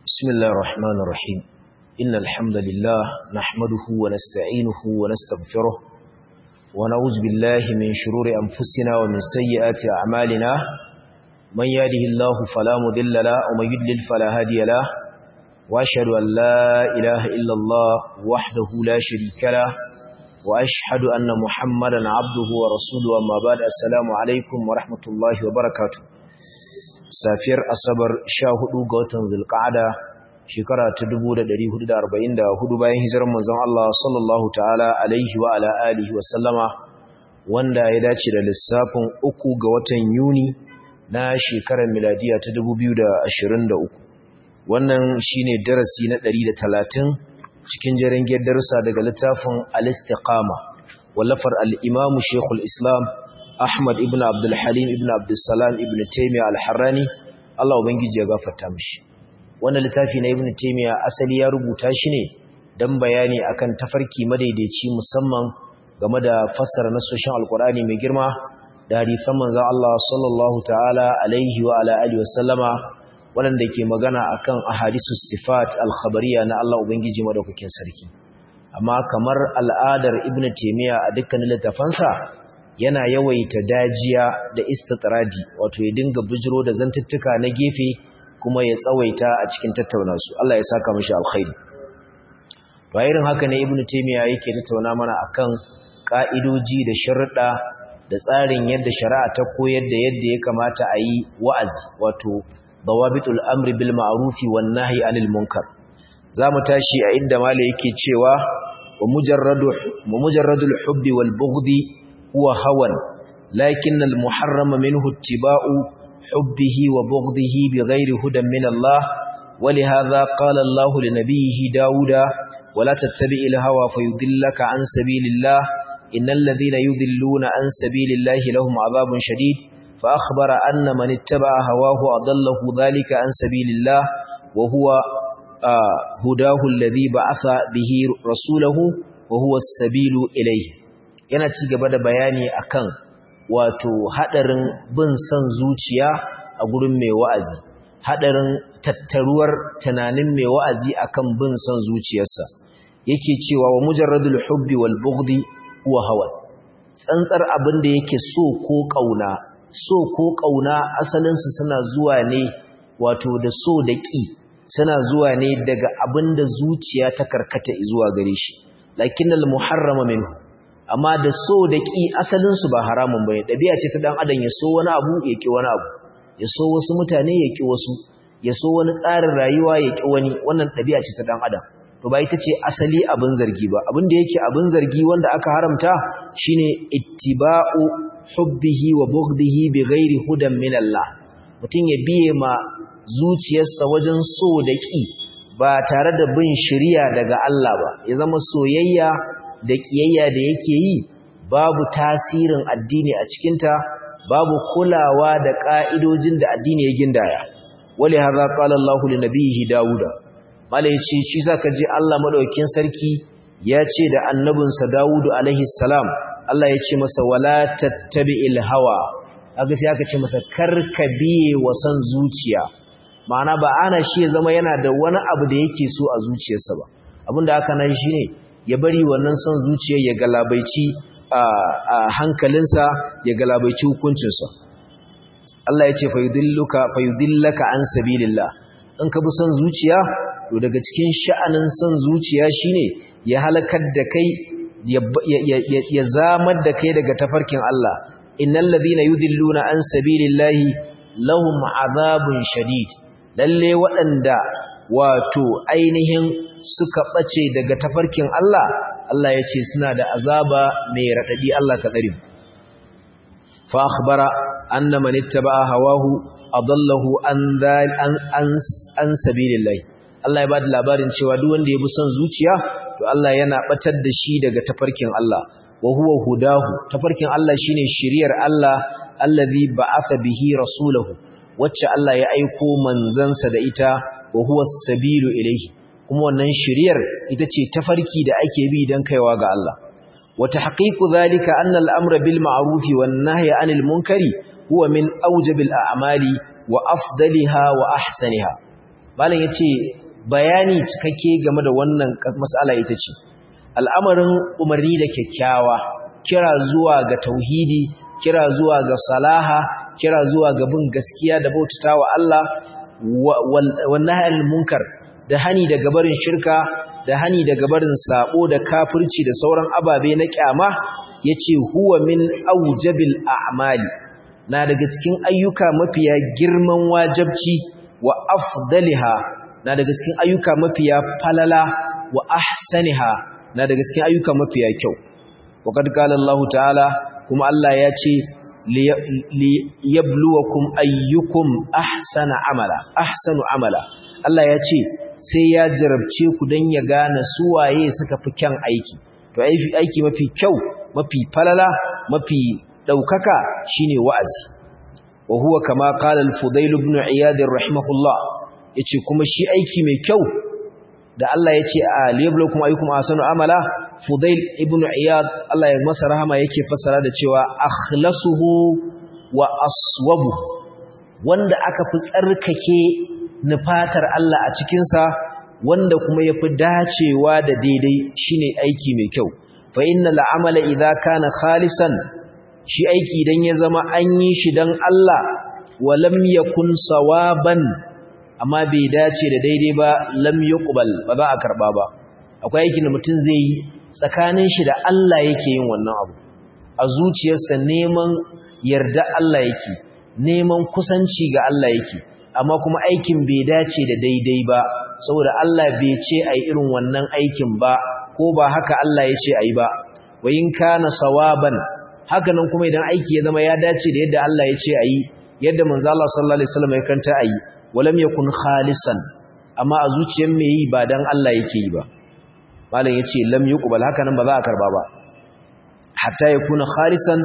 بسم الله الرحمن الرحيم إن الحمد لله نحمده ونستعينه ونستغفره ونعوذ بالله من شرور أنفسنا ومن سيئات أعمالنا من يهده الله فلا مضل له ومن يضلل فلا هادي له وأشهد أن لا إله إلا الله وحده لا شريك له وأشهد أن محمدا عبده ورسوله أما بعد السلام عليكم ورحمة الله وبركاته safiyar asabar sha hudu ga watan zulqa'ada shekara ta 1444 bayan hijirar manzon Allah sallallahu ta'ala alaihi wa ala alihi wa sallama wanda ya dace da lissafin uku ga watan Yuni na shekarar miladiya ta 2023 wannan shine darasi na 130 cikin jerin darussa daga littafin al-istiqama wallafar al-imam Sheikhul Islam Ahmad ibn Abdul Halim ibn Abdul Salam ibn Taymiyyah al-Harrani Allah ubangiji ya gafarta mishi wannan littafi na Ibn Taymiyyah asali ya rubuta shi ne dan bayani akan tafarki madaidaici musamman game da fassara nasoshin Alkur'ani mai girma da hadisan manzon Allah sallallahu ta'ala alaihi wa ala alihi wasallama wanda ke magana akan ahadisus sifat al-khabariyya na Allah ubangiji madaukakin sarki amma kamar al'adar Ibn Taymiyyah a dukkanin littafansa yana yawaita dajiya da istitradi wato ya dinga bujiro da zantuttuka na gefe kuma ya tsawaita a cikin tattauna su Allah ya saka mishi alkhairi to irin haka ne ibnu taymiya yake tattauna mana akan ka'idoji da sharuɗa da tsarin yadda shari'a ta koyar da yadda ya kamata a yi wa'azi wato dawabitul amri bil ma'rufi wan nahyi anil munkar zamu tashi a inda malai yake cewa wa mujarradu mujarradul hubbi wal bughdi هو هوى لكن المحرم منه اتباع حبه وبغضه بغير هدى من الله ولهذا قال الله لنبيه داود ولا تتبع الهوى فيضلك عن سبيل الله إن الذين يضلون عن سبيل الله لهم عذاب شديد فأخبر أن من اتبع هواه أضله ذلك عن سبيل الله وهو آه هداه الذي بعث به رسوله وهو السبيل إليه yana ci gaba da bayani akan wato hadarin bin son zuciya a gurin mai wa'azi hadarin tattaruwar tunanin mai wa'azi akan bin son zuciyarsa yake cewa wa mujarradul hubbi wal bughdi huwa hawa tsantsar abin da yake so ko kauna so ko kauna asalin su suna zuwa ne wato da so da ki suna zuwa ne daga abin da zuciya ta karkata zuwa gare shi lakinnal muharrama minhu amma da so da ƙi asalinsu ba haramun bane ɗabi'a ce ta ɗan adam ya so wani abu ya ƙi wani abu ya so wasu mutane ya ƙi wasu ya so wani tsarin rayuwa ya ƙi wani wannan ɗabi'a ce ta ɗan adam to ba ita ce asali abin zargi ba abin da yake abin zargi wanda aka haramta shine ittiba'u hubbihi wa bughdihi bi ghairi hudan min Allah mutum ya biye ma zuciyarsa wajen so da ƙi ba tare da bin shari'a daga Allah ba ya zama soyayya da ƙiyayya da yake yi babu tasirin addini a cikinta babu kulawa da ƙa'idojin da addini ya gindaya wale har qala Allah li nabiyhi Dawuda mala yace shi zaka ji Allah madaukakin sarki ya ce da annabinsa Dawudu alaihi salam Allah ya ce masa wala tattabi'il hawa kaga sai aka ce masa karkabiye wa san zuciya ma'ana ba ana shi ya zama yana da wani abu da yake so a zuciyarsa ba abinda aka nan shine ya bari wannan son zuciyar ya galabaici a hankalinsa ya galabaici hukuncinsa Allah ya ce fayudilluka fayudillaka an sabilillah in ka bi son zuciya to daga cikin sha'anin son zuciya shine ya halakar da kai ya zamar da kai daga tafarkin Allah innal ladhina yudilluna an sabilillahi lahum azabun shadid lalle waɗanda wato ainihin suka ɓace daga tafarkin Allah, Allah ya ce suna da azaba mai raɗaɗi Allah ka ɗari. Fa akhbara anna man ittaba hawahu adallahu an an sabilillahi. Allah ya bada labarin cewa duk wanda ya bi son zuciya to Allah yana batar da shi daga tafarkin Allah. Wa huwa hudahu tafarkin Allah shine shiriyar Allah allazi ba'atha bihi rasulahu wacce Allah ya aiko manzansa da ita wa huwa sabilu ilayhi kuma wannan shiriyar ita ce tafarki da ake bi don kaiwa ga Allah wa tahqiqu dhalika anna al-amra bil ma'ruf wan nahyi 'anil munkari huwa min awjabil a'mali wa afdaliha wa ahsaniha malam yace bayani cikakke game da wannan mas'ala ita ce al'amarin umarni da kyakkyawa kira zuwa ga tauhidi kira zuwa ga salaha kira zuwa ga bin gaskiya da bautatawa Allah wannan munkar da hani daga barin shirka da hani daga barin sabo da kafirci da sauran ababe na kyama yace huwa min aujabil a'mali na daga cikin ayyuka mafiya girman wajibci wa afdaliha na daga cikin ayyuka mafiya falala wa ahsaniha na daga cikin ayyuka mafiya kyau waqad qala Allah ta'ala kuma Allah ya ce li yabluwakum ayyukum ahsana amala ahsanu amala Allah ya ce sai ya jarabce ku dan ya gane su waye suka fi kyan aiki to aiki mafi kyau mafi falala mafi daukaka shine wa'azi wa huwa kama qala al-fudail ibn iyad rahimahullah yace kuma shi aiki mai kyau da Allah yace a liyablukum ayyukum ahsanu amala fudail ibn iyad Allah ya masa rahama yake fassara da cewa akhlasuhu wa aswabu wanda aka fi tsarkake nufatar Allah a cikin sa wanda kuma yafi dacewa da daidai shine aiki mai kyau fa innal amala idza kana khalisan shi aiki idan ya zama an yi shi dan Allah walam yakun sawaban amma bai dace da daidai ba lam yuqbal ba za a karba ba akwai aikin da mutum zai yi tsakanin shi da Allah yake yin wannan abu a zuciyarsa neman yarda Allah yake neman kusanci ga Allah yake amma kuma aikin bai dace da daidai ba saboda Allah bai ce ai irin wannan aikin ba ko ba haka Allah ya ce ai ba wa in kana sawaban haka nan kuma idan aiki ya zama ya dace da yadda Allah ya ce ayi yadda manzo Allah sallallahu alaihi wasallam ya kanta ayi walam yakun khalisan amma a zuciyar me yi ba dan Allah yake yi ba malam yace lam yuqbal haka nan ba za a karba ba hatta yakuna khalisan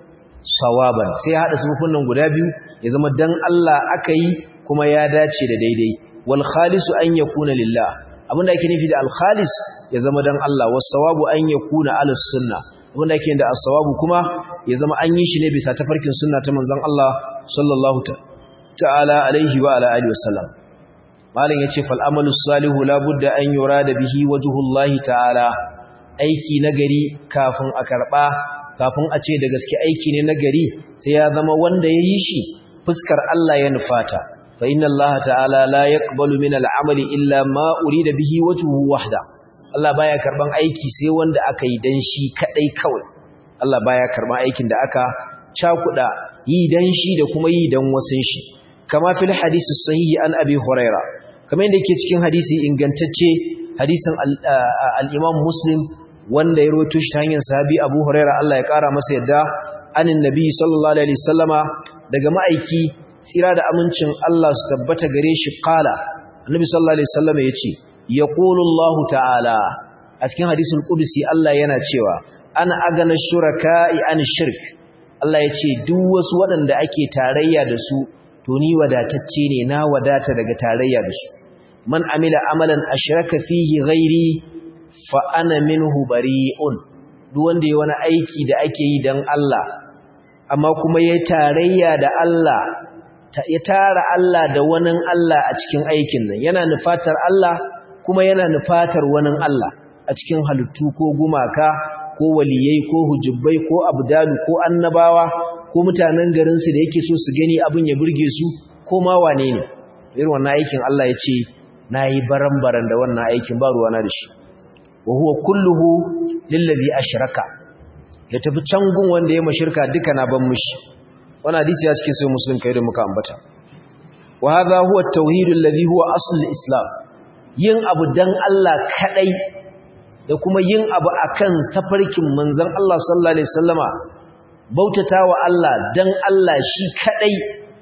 sawaban sai hada sufufin nan guda biyu ya zama dan Allah aka yi kuma ya dace da daidai wal khalisu an yakuna lillah abinda ake nufi da al khalis ya zama dan Allah was sawabu an yakuna ala sunna abinda ake da as sawabu kuma ya zama an yi shi ne bisa tafarkin sunna ta manzon Allah sallallahu ta'ala alaihi wa ala alihi wasallam malam yace fal amalu salihu la budda an yurada bihi wajhullahi ta'ala aiki nagari kafin a karba kafin a ce da gaske aiki ne nagari sai ya zama wanda yayi shi fuskar Allah ya nufata fa inna Allah ta'ala la yaqbalu min al'amali illa ma urida bihi wajhuhu wahda Allah baya karban aiki sai wanda aka yi dan shi kadai kawai Allah baya karban aikin da aka cakuda yi dan shi da kuma yi dan wasun shi kama fil hadisi sahihi an abi huraira kamar yadda yake cikin hadisi ingantacce hadisin al-imam muslim wanda ya rawaito shi ta hanyar sahabi abu huraira Allah ya kara masa yadda anin nabi sallallahu alaihi wasallama daga ma'aiki tsira da amincin Allah su tabbata gare shi qala annabi sallallahu alaihi wasallama yace yaqulu Allah ta'ala a cikin hadisin qudsi Allah yana cewa ana agana shuraka'i an shirk Allah yace duk wasu waɗanda ake tarayya da su to ni wadatacce ne na wadata daga tarayya da su man amila amalan ashraka fihi ghairi fa ana minhu bari'un duk wanda yayi wani aiki da ake yi dan Allah amma kuma yayi tarayya da Allah ya tara Allah da wani Allah a cikin aikin nan yana nufatar Allah kuma yana nufatar wani Allah a cikin halittu ko gumaka ko waliyai ko hujubbai ko abdalu ko annabawa ko mutanen garinsu da yake so su gani abin ya burge su ko ma wane ne irin wannan aikin Allah ya ce na yi baran-baran da wannan aikin ba ruwana da shi wa huwa kulluhu lillazi ashraka ya tafi can gun wanda ya mashirka duka na ban mushi wannan hadisi ya cikin sai muslim kai da muka ambata wa hadha huwa at-tauhid alladhi huwa asl al-islam yin abu dan Allah kadai da kuma yin abu akan tafarkin manzon Allah sallallahu alaihi wasallama bautata wa Allah dan Allah shi kadai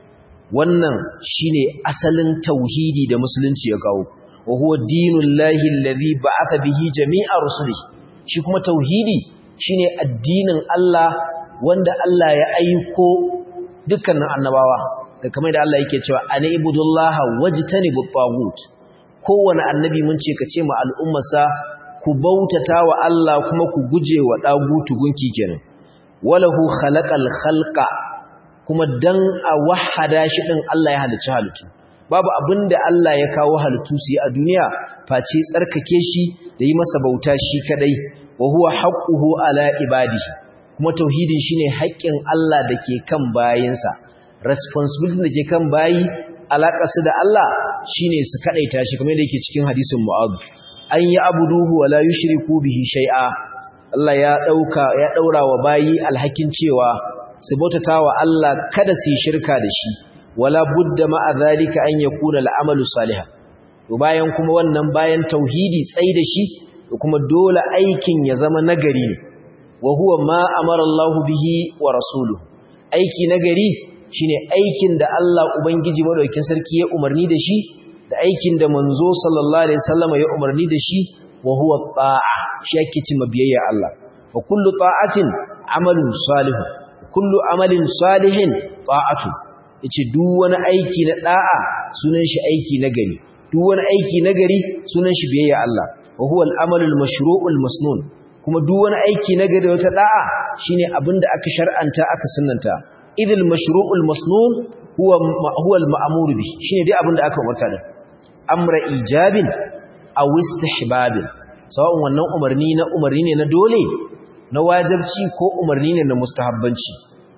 wannan shine asalin tauhidi da musulunci ya kawo wa huwa dinullahi allazi ba'atha bihi jami'a rusulihi shi kuma tauhidi shine addinin Allah wanda Allah ya aiko dukkanin annabawa da kamar da Allah yake cewa ani ibudullaha wajtanibut tagut kowane annabi mun ce ka ce ma al'ummarsa ku bautata wa Allah kuma ku guje wa dagutu gunki kenan walahu khalaqal khalqa kuma dan a wahada shi din Allah ya halicci halittu babu abinda Allah ya kawo halittu su yi a duniya face tsarkake shi da yi masa bauta shi kadai wa huwa haqquhu ala ibadihi kuma tauhidin shine haƙƙin Allah da ke kan bayinsa responsibility da ke kan bayi alaƙarsu da Allah shine su kadaita shi kamar yadda yake cikin hadisin Mu'adh an yi abuduhu wa la yushriku bihi shay'a Allah ya dauka ya daura wa bayi alhakin cewa su bautata wa Allah kada su shirka da shi wala budda ma'a zalika an yakuna al'amalu salihan to bayan kuma wannan bayan tauhidi tsai da shi kuma dole aikin ya zama nagari ne wa huwa ma amara Allah bihi wa rasuluhu aiki nagari shine aikin da Allah ubangiji madaukakin sarki ya umarni da shi da aikin da manzo sallallahu alaihi wasallam ya umarni da shi wa huwa ta'a shi yake ci mabiyayya Allah fa kullu ta'atin amalun salihun kullu amalin salihin ta'atu yace duk wani aiki na da'a sunan shi aiki nagari duk wani aiki nagari sunan shi biyayya Allah wa huwa al-amalul mashru'ul masnun kuma duk wani aiki nagari wata da'a shine abinda aka shar'anta aka sunnanta idil mashru'ul masnun huwa huwa al-ma'mur bi shine dai abinda aka umarta da amra ijabin aw istihbabin sawa'un wannan umarni na umarni ne na dole na wajibci ko umarni ne na mustahabbanci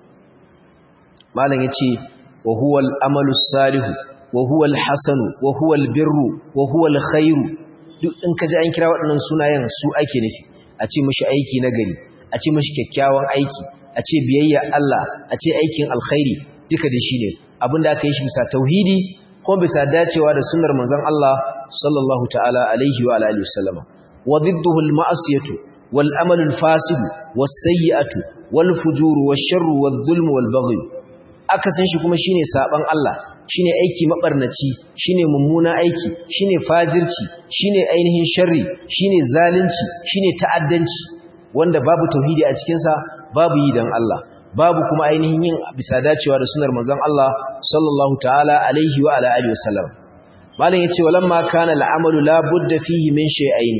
malam yace wa huwa al-amalu salih wa huwa al-hasan wa huwa al-birru wa huwa al-khairu duk in kaji an kira waɗannan sunayen su ake nufi a ce mishi aiki nagari a ce mishi kyakkyawan aiki a ce biyayya Allah a ce aikin alkhairi duka da shi ne abinda aka yi shi bisa tauhidi kuma bisa dacewa da sunnar manzon Allah sallallahu ta'ala alaihi wa alihi wasallam wa didduhu al-ma'siyatu wal amalu al-fasid was sayyi'atu wal fujur wash sharru wal dhulm wal baghy akasin shi kuma shine saban Allah shine aiki mabarnaci shine mummuna aiki shine fajirci shine ainihin sharri shine zalunci shine ta'addanci wanda babu tauhidi a cikin sa babu yi dan Allah babu kuma ainihin yin bisa dacewa da sunar manzon Allah sallallahu ta'ala alaihi wa ala alihi wasallam malam yace walamma kana al'amalu la budda fihi min shay'ain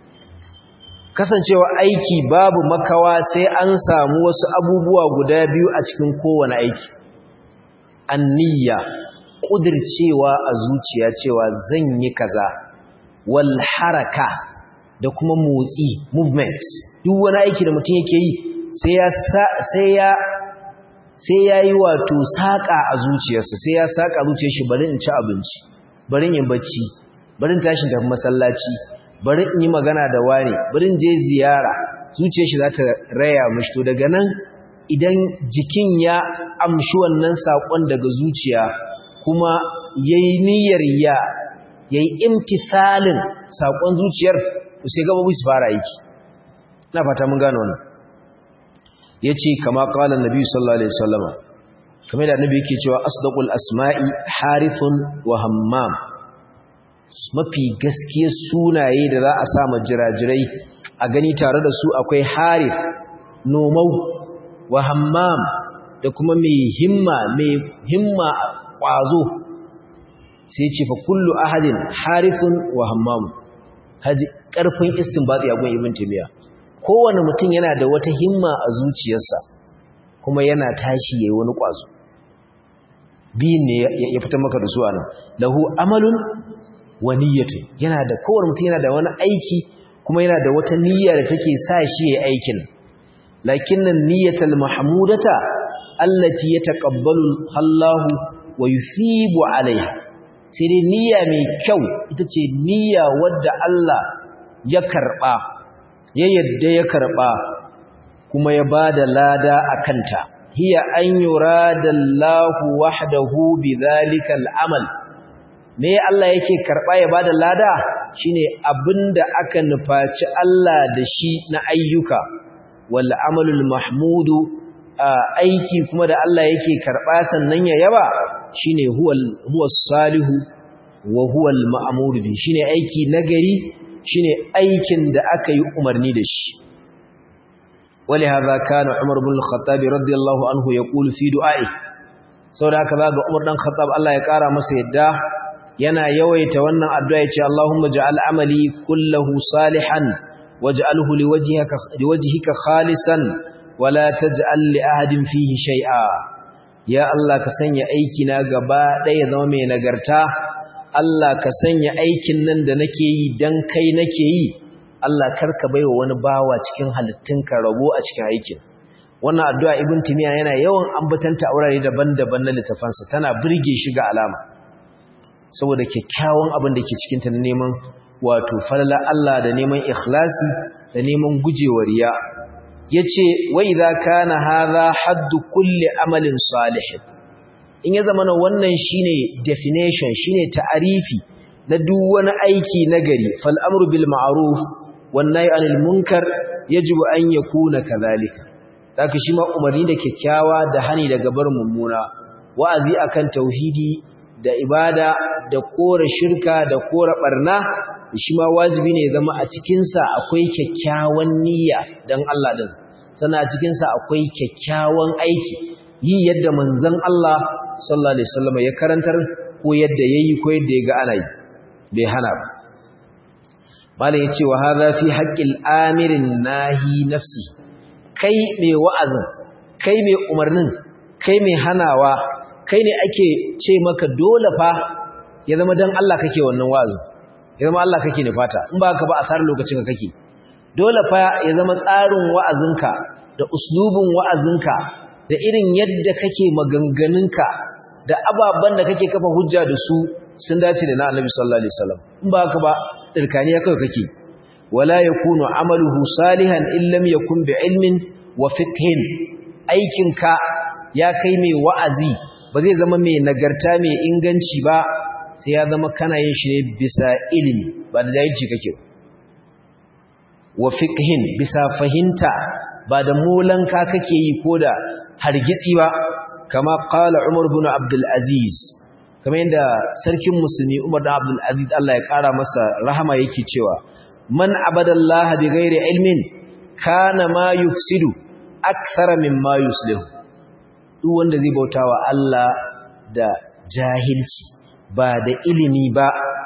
kasancewa aiki babu makawa sai an samu wasu abubuwa guda biyu a cikin kowane aiki anniya kudircewa a zuciya cewa zan yi kaza wal haraka da kuma motsi movement duk wani aiki da mutum yake yi sai ya sai ya sai yayi wato saka a zuciyarsa sai ya saka zuciyar shi bari in ci abinci bari in bacci bari in tashi da masallaci bari in yi magana da wani bari in je ziyara zuciyar shi za ta raya mishi to daga nan idan jikin ya amshi wannan sakon daga zuciya kuma yayi niyyar ya yayi imtithalin sakon zuciyar sai gabobi su fara aiki ina fata mun gano wannan yace kama qala annabi sallallahu alaihi wasallama kamar da annabi yake cewa asdaqul asma'i harithun wa hammam mafi gaskiyar sunaye da za a sa majirajirai a gani tare da su akwai harith nomau wa hammam da kuma mai himma mai himma kwazo sai ce fa kullu ahadin harithun wa hammam haji karfin istinbati a gun ibn timiya kowane mutum yana da wata himma a zuciyarsa kuma yana tashi yayi wani kwazo biyin ne ya fitar maka da su anan lahu amalun wa niyyatun yana da kowane mutum yana da wani aiki kuma yana da wata niyya da take sa shi yayi aikin lakinnan niyyatul mahmudata allati yataqabbalu Allahu wa yusibu alaiha sai dai niyya mai kyau ita ce niyya wadda Allah ya karba ya yadda ya karba kuma ya bada lada akanta hiya an yuradallahu wahdahu bidhalika al'amal me Allah yake karba ya bada lada shine abinda aka nufaci Allah da shi na ayyuka wal amalul mahmudu aiki kuma da Allah yake karba sannan ya yaba shine huwal huwas salihu wa huwal ma'mur bi shine aiki nagari shine aikin da aka yi umarni da shi ولهذا كان عمر بن الخطاب رضي الله عنه يقول في دعائه saboda haka zaga Umar dan Khattab Allah ya kara masa yadda yana yawaita wannan addu'a yace Allahumma ja'al amali kullahu salihan waj'alhu liwajhika liwajhika khalisan wala taj'al li ahadin fihi shay'a ya Allah ka sanya aiki na gaba ɗaya zama mai nagarta Allah ka sanya aikin nan da nake yi dan kai nake yi Allah karka baiwa wani bawa cikin halittunka rabo a cikin aikin wannan addu'a ibn timiya yana yawan ambatanta a wurare daban-daban na littafansa tana burge shi ga alama saboda kyakkyawan abin da ke cikin ta neman wato falala Allah da neman ikhlasi da neman gujewa riya yace wa idza kana hadha haddu kulli amalin salih in ya zama wannan shine definition shine ta'arifi na duk wani aiki nagari fal amru bil ma'ruf wan nahy anil munkar yajibu an yakuna kadhalika haka shi ma umarni da kyakkyawa da hani daga bar mummuna wa'azi akan tauhidi da ibada da kora shirka da kora barna shi ma wajibi ne zama a cikin sa akwai kyakkyawan niyya dan Allah din sannan a cikin sa akwai kyakkyawan aiki yi yadda manzon Allah sallallahu alaihi wasallam ya karantar ko yadda yayi ko yadda ya ga ana yi bai hana ba malai yace wa hadha fi haqqil amirin nahi nafsi kai mai wa'azin kai mai umarnin kai mai hanawa kai ne ake ce maka dole fa ya zama dan Allah kake wannan wa'azin ya zama Allah kake ne fata in ba ka ba asarar lokacin ka kake dole fa ya zama tsarin wa'azinka da uslubin wa'azinka da irin yadda kake maganganunka da ababen da kake kafa hujja da su sun dace da na Annabi sallallahu alaihi wasallam in ba ka ba dirkaniya kawai kake wala yakunu amaluhu salihan illam yakun bi ilmin wa fiqhin aikinka ya kai mai wa'azi ba zai zama mai nagarta mai inganci ba sai ya zama kana yin shi ne bisa ilimi ba da jahilci kake wa fiqhin bisa fahimta ba da molanka kake yi ko da hargitsi ba kama qala Umar ibn Abdul Aziz kamar yadda sarkin musulmi Umar ibn Abdul Aziz Allah ya kara masa rahama yake cewa man abadallaha bighairi ilmin kana ma yufsidu akthara mimma yuslihu duk wanda zai bautawa Allah da jahilci ba da ilimi ba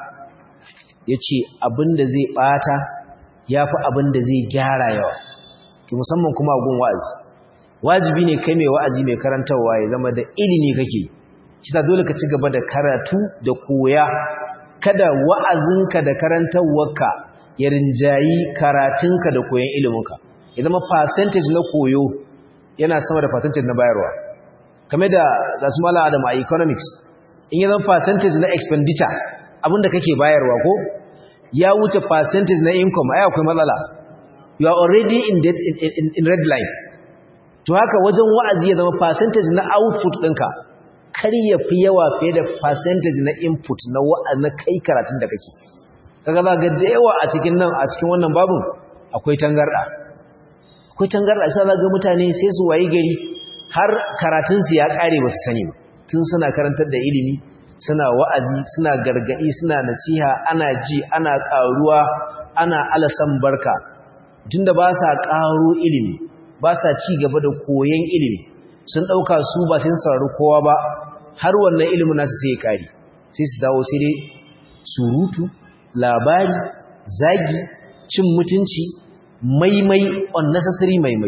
yace abinda zai bata yafi abinda zai gyara yawa ki musamman kuma gun wa'azi wajibi ne kai mai wa'azi mai karantawa ya zama da ilimi kake kisa dole ka ci gaba da karatu da koya kada wa'azinka da karantawarka ya rinjayi karatunka da koyon iliminka ya zama percentage na koyo yana sama da percentage na bayarwa kamar da gasu mala adam a economics in yi zama percentage na expenditure abinda kake bayarwa ko ya wuce percentage na income ai akwai matsala you are already in, debt, in, in, in red line to haka wajen wa'azi ya zama percentage na output ɗinka kar ya fi yawa fiye da percentage na input na wa'azi na kai karatun da kake kaga za ga da yawa a cikin nan a cikin wannan babun akwai tangarda akwai tangarda sai za ga mutane sai su wayi gari har karatun su ya kare ba su sani ba tun suna karantar da ilimi suna wa'azi suna gargadi suna nasiha ana ji ana karuwa ana alasan barka tunda ba sa karo ilimi ba sa ci gaba da koyon ilimi sun dauka su ba sai saurari kowa ba har wannan ilimin nasu sai ya kare sai su dawo sai dai surutu labari zagi cin mutunci maimai unnecessary maimai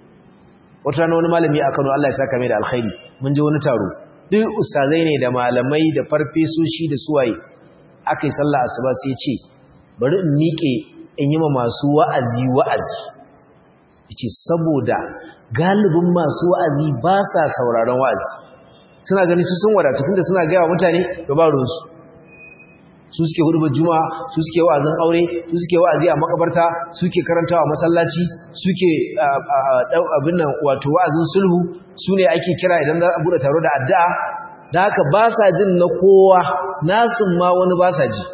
wata rana wani malami a Kano Allah ya saka mai da alkhairi mun je wani taro duk ustazai ne da malamai da farfesoshi da suwaye akai sallah asuba sai ce bari in miƙe in yi ma masu wa'azi wa'azi yace saboda galibin masu wa'azi ba sa sauraron wa'azi suna gani su sun wadatu tunda suna gaya wa mutane da ba ruwansu su suke hudubar juma'a su suke wa'azin aure su suke wa'azi a makabarta suke karantawa masallaci suke abin nan wato wa'azin sulhu su ne ake kira idan za a bude taro da addu'a da haka ba sa jin na kowa nasun ma wani ba sa ji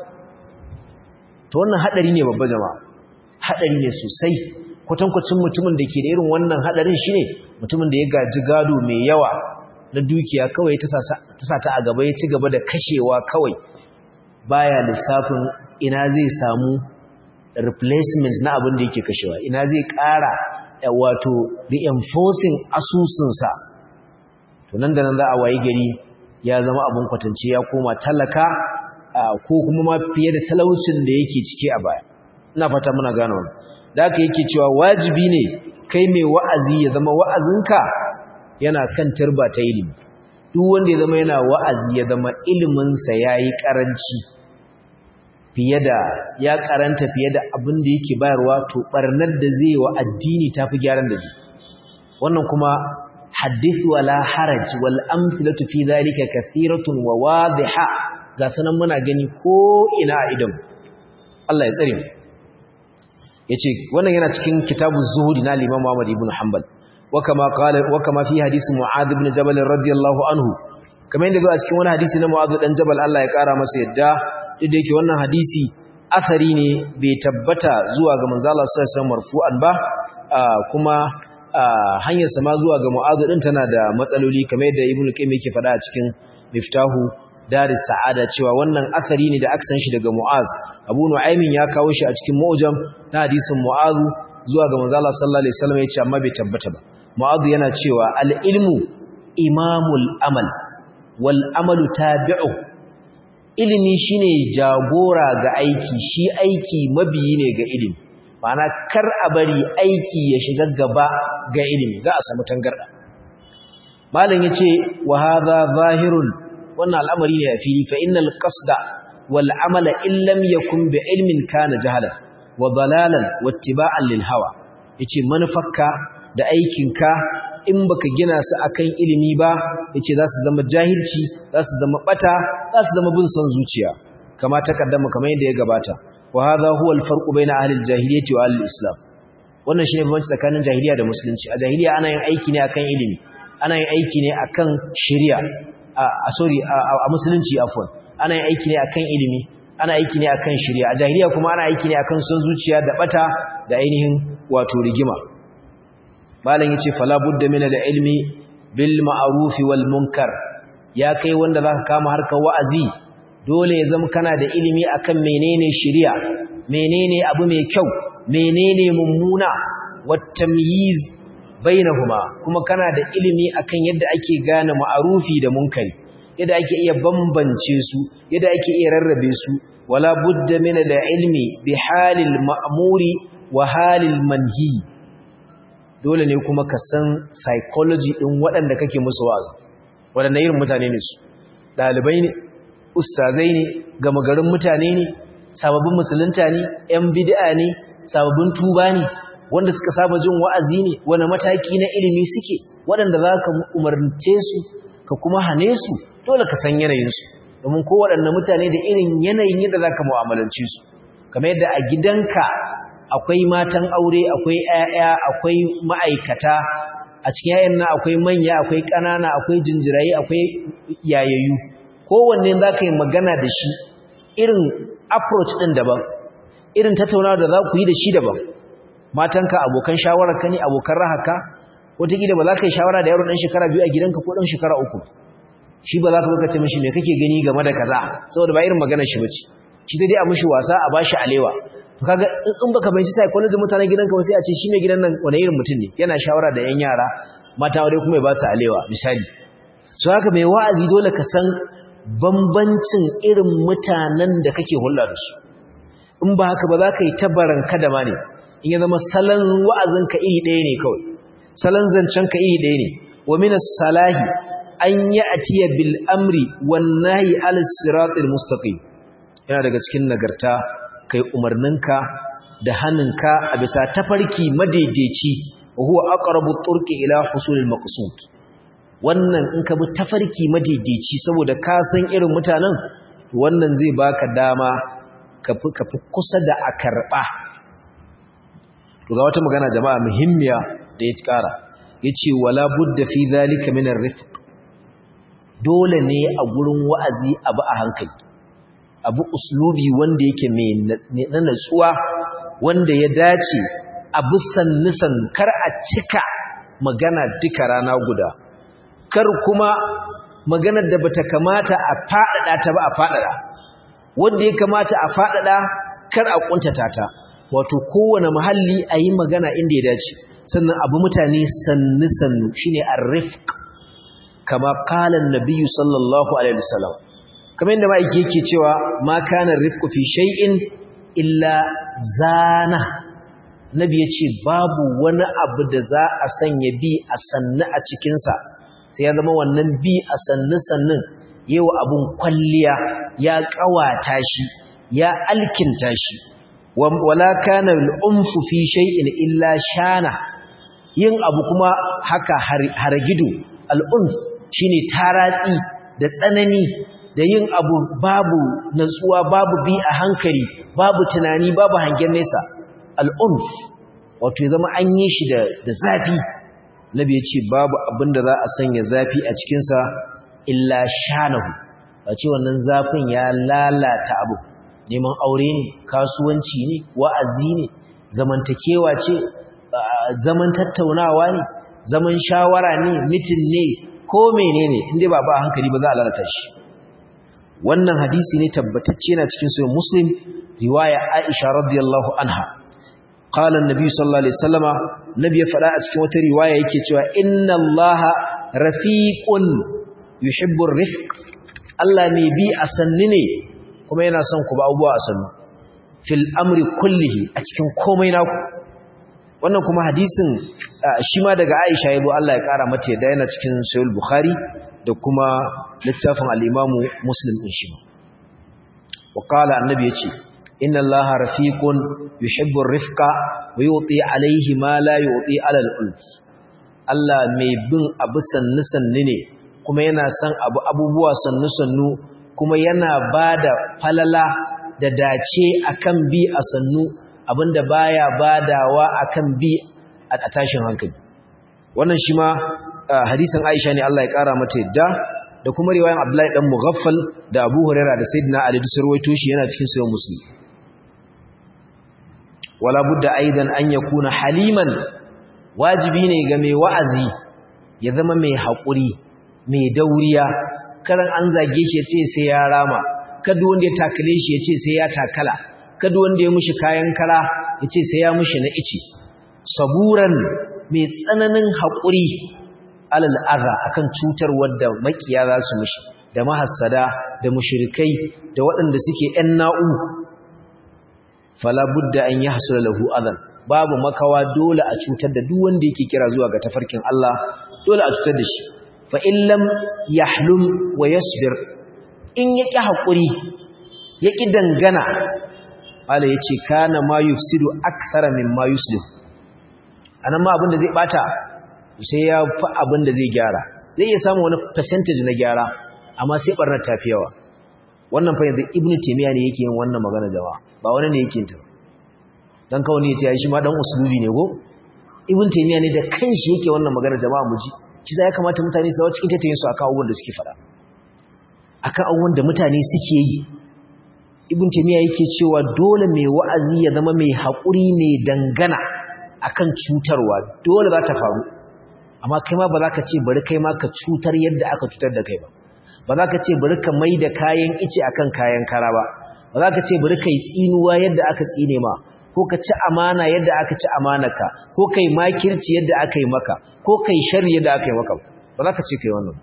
to wannan hadari ne babba jama'a hadari ne sosai kwatankwacin mutumin da ke da irin wannan hadarin shine mutumin da ya gaji gado mai yawa na dukiya kawai ta sa ta a gaba ya ci gaba da kashewa kawai baya lissafin ina zai samu replacement na abin da yake kashewa ina zai ƙara wato reinforcing asusunsa to nan da nan za a wayi gari ya zama abin kwatance ya koma talaka ko kuma ma fiye da talaucin da yake ciki a baya ina fata muna gano wannan da haka yake cewa wajibi ne kai mai wa'azi ya zama wa'azinka yana kan turba ta ilimi duk wanda ya zama yana wa'azi ya zama iliminsa ya yi ƙaranci fiye da ya karanta fiye da abin da yake bayarwa to ɓarnar da zai wa addini ta fi gyaran da zai wannan kuma hadith wala haraj wal amthilatu fi dhalika kathiratun wa wadiha ga sanan muna gani ko ina a idan Allah ya tsare mu yace wannan yana cikin kitabuz zuhud na Imam Muhammad ibn Hanbal wa kama qala wa kama fi hadith Mu'adh ibn Jabal radiyallahu anhu kamar yadda a cikin wani hadisi na Mu'adh dan Jabal Allah ya kara masa yadda duk da yake wannan hadisi asari ne bai tabbata zuwa ga manzo Allah sallallahu alaihi wasallam marfu'an ba kuma hanyar sama zuwa ga mu'azu din tana da matsaloli kamar yadda ibnu qayyim yake faɗa a cikin miftahu daris sa'ada cewa wannan asari ne da aka san shi daga mu'az abu nu'aymin ya kawo shi a cikin mu'jam na hadisin mu'azu zuwa ga manzo Allah sallallahu alaihi wasallam yace amma bai tabbata ba mu'azu yana cewa al-ilmu imamul amal wal amalu tabi'u ilimi shine jagora ga aiki shi aiki mabiyi ne ga ilimi ma'ana kar a bari aiki ya shiga gaba ga ilimi za a samu tangarda malam yace wa hadha zahirun wannan al'amari ne a fili fa innal qasda wal amala in lam yakun bi ilmin kana jahala wa dalalan wattiba'an lil hawa yace manufarka da aikinka in baka gina su akan ilimi ba yace za su zama jahilci za su zama bata za su zama bin son zuciya kama takaddama kamar yadda ya gabata وهذا هو الفرق بين أهل الجاهلية وأهل الإسلام wannan shine bambanci tsakanin jahiliya da musulunci a jahiliya ana yin aiki ne akan ilimi ana yin aiki ne akan shari'a a sorry a musulunci afwan ana yin aiki ne akan ilimi ana aiki ne akan shari'a a jahiliya kuma ana aiki ne akan son zuciya da bata da ainihin wato rigima malam yace fala budda min al-ilmi bil ma'ruf wal munkar ya kai wanda zaka kama harkar wa'azi dole ya zama kana da ilimi akan menene shari'a menene abu mai kyau menene mummuna wattamyiz bainahuma kuma kana da ilimi akan yadda ake gane ma'arufi da munkari yadda ake iya bambance su yadda ake iya rarrabe su wala budda min al-ilmi bi halil ma'muri wa halil manhi dole ne kuma ka san psychology din waɗanda kake musu wa'azi waɗanda irin mutane ne su dalibai ne ustazai ne gama garin mutane ne sababbin musulunta ne ‘yan bid'a ne sababbin tuba ne wanda suka saba jin wa'azi ne wani mataki na ilimi suke waɗanda za ka umarce su ka kuma hane su dole ka san yanayinsu domin ko waɗanda mutane da irin yanayin yadda za ka mu'amalance su kamar yadda a gidanka akwai matan aure akwai ‘ya'ya akwai ma'aikata a cikin ‘ya'yan na akwai manya akwai ƙanana akwai jinjirayi akwai yayayyu kowanne za ka yi magana da shi irin approach ɗin daban irin tattaunawa da za ku yi da shi daban matanka abokan shawararka ne abokan rahaka wataƙila ba za ka yi shawara da yaro ɗan shekara biyu a gidanka ko ɗan shekara uku shi ba za ka lokaci mashi mai kake gani game da kaza saboda ba irin maganar shi bace shi dai a mishi wasa a bashi alewa to kaga in baka bai sai psychology mutanen gidanka ba sai a ce shi mai gidan nan wani irin mutum ne yana shawara da yan yara mata aure kuma ya ba su alewa misali so haka mai wa'azi dole ka san bambancin irin mutanen da kake hulɗa da su in ba haka ba za ka yi tabaran kadama ne in ya zama salon wa'azinka iri ɗaya ne kawai salon zancenka iri ɗaya ne wa minas salahi an yi atiya bil amri wannahi alis siratul mustaqim yana daga cikin nagarta kai umarninka da hannunka a bisa tafarki madaidaici wa huwa aqrabu turqi ila husulil maqsud wannan in ka bi tafarki madaidaici saboda ka san irin mutanen wannan zai baka dama ka fi kusa da a karɓa to ga wata magana jama'a muhimmiya da ya ƙara ya ce wala budda fi zalika min rifq dole ne a gurin wa'azi abu a hankali abu uslubi wanda yake mai na natsuwa wanda ya dace abu sannisan kar a cika magana duka rana guda kar kuma maganar da bata kamata a faɗaɗa ta ba a faɗaɗa wanda ya kamata a faɗaɗa kar a ƙuntata ta wato kowane mahalli a yi magana inda ya dace sannan abu mutane sannu-sannu shi ne arrifk kama kalan nabiyu sallallahu alaihi wasallam kamar yadda ma'aiki yake cewa ma kanan rifku fi shay'in illa zana nabi ya ce babu wani abu da za a sanya bi a sannu a cikinsa sai ya zama wannan bi a sannu sannun yawa abun kwalliya ya kawata shi ya alkinta shi wala kana al-unfu fi shay'in illa shana yin abu kuma haka hargido al-unf shine taratsi da tsanani da yin abu babu natsuwa babu bi a hankali babu tunani babu hangen nesa al-unf wato ya zama an yi shi da zafi nabi ya ce babu abinda za a sanya zafi a cikinsa illa shanahu a ce wannan zafin ya lalata abu neman aure ne kasuwanci ne wa'azi ne zamantakewa ce zaman tattaunawa ne zaman shawara ne mitin ne ko menene inda ba ba hankali ba za a lalata shi wannan hadisi ne tabbatacce na cikin sahih muslim riwaya aisha radiyallahu anha qala an-nabi sallallahu alaihi wasallama nabi ya fada a cikin wata riwaya yake cewa inna allaha rafiqun yuhibbu ar-rifq Allah mai bi a sanni ne kuma yana son ku ba abubuwa a sannu fil amri kullihi a cikin komai naku wannan kuma hadisin shi ma daga Aisha yabo Allah ya kara mata yadda yana cikin Sahih Bukhari da kuma littafin al-Imam Muslim din shi wa qala annabi yace inna Allaha rafiqun yuhibbu ar-rifqa wa yuti alayhi ma la yuti ala al-ulf Allah mai bin abu sannu sannu ne kuma yana son abu abubuwa sannu sannu kuma yana bada falala da dace akan bi a sannu abinda baya badawa akan bi a tashin hankali wannan shi ma hadisin Aisha ne Allah ya kara mata yadda da kuma riwayan Abdullahi dan Mughaffal da Abu Hurairah da Sayyidina Ali da sarwaito shi yana cikin sahih Muslim wala budda aidan an yakuna haliman wajibi ne ga mai wa'azi ya zama mai haƙuri mai dauriya karan an zage shi ya ce sai ya rama kada wanda ya takale shi ya ce sai ya takala kada wanda ya mushi kayan kara ya ce sai ya mushi na ici saburan mai tsananin haƙuri alal adha akan cutar wadda makiya za su mushi da mahassada da mushrikai da waɗanda suke ƴan na'u fala budda an yahsula lahu adan babu makawa dole a cutar da duk wanda yake kira zuwa ga tafarkin Allah dole a cutar da shi fa in lam yahlum wa yasbir in yaki hakuri yaki dangana Allah yace kana ma yufsidu akthara mimma yuslih anan ma abin da zai bata sai ya fi abin da zai gyara zai iya samu wani percentage na gyara amma sai barnar tafi yawa wannan fa yanzu ibnu taymiya ne yake yin wannan magana jama'a ba wani ne yake yin ta dan kawai ne yace shi ma dan usulubi ne go ibnu taymiya ne da kanshi yake wannan magana jama'a muji shi ya kamata mutane su zawo cikin tattayin su akan abubuwan da suke fada akan abubuwan da mutane suke yi ibnu taymiya yake cewa dole mai wa'azi ya zama mai haƙuri mai dangana akan cutarwa dole za ta faru amma kai ma ba za ka ce bari kai ma ka cutar yadda aka cutar da kai ba ba za ka ce bari ka mai da kayan ice akan kayan kara ba ba za ka ce bari ka yi tsinuwa yadda aka tsine ma ko ka ci amana yadda aka ci amanaka ko kai makirci yadda aka yi maka ko kai shari yadda aka yi maka ba za ka ce kai wannan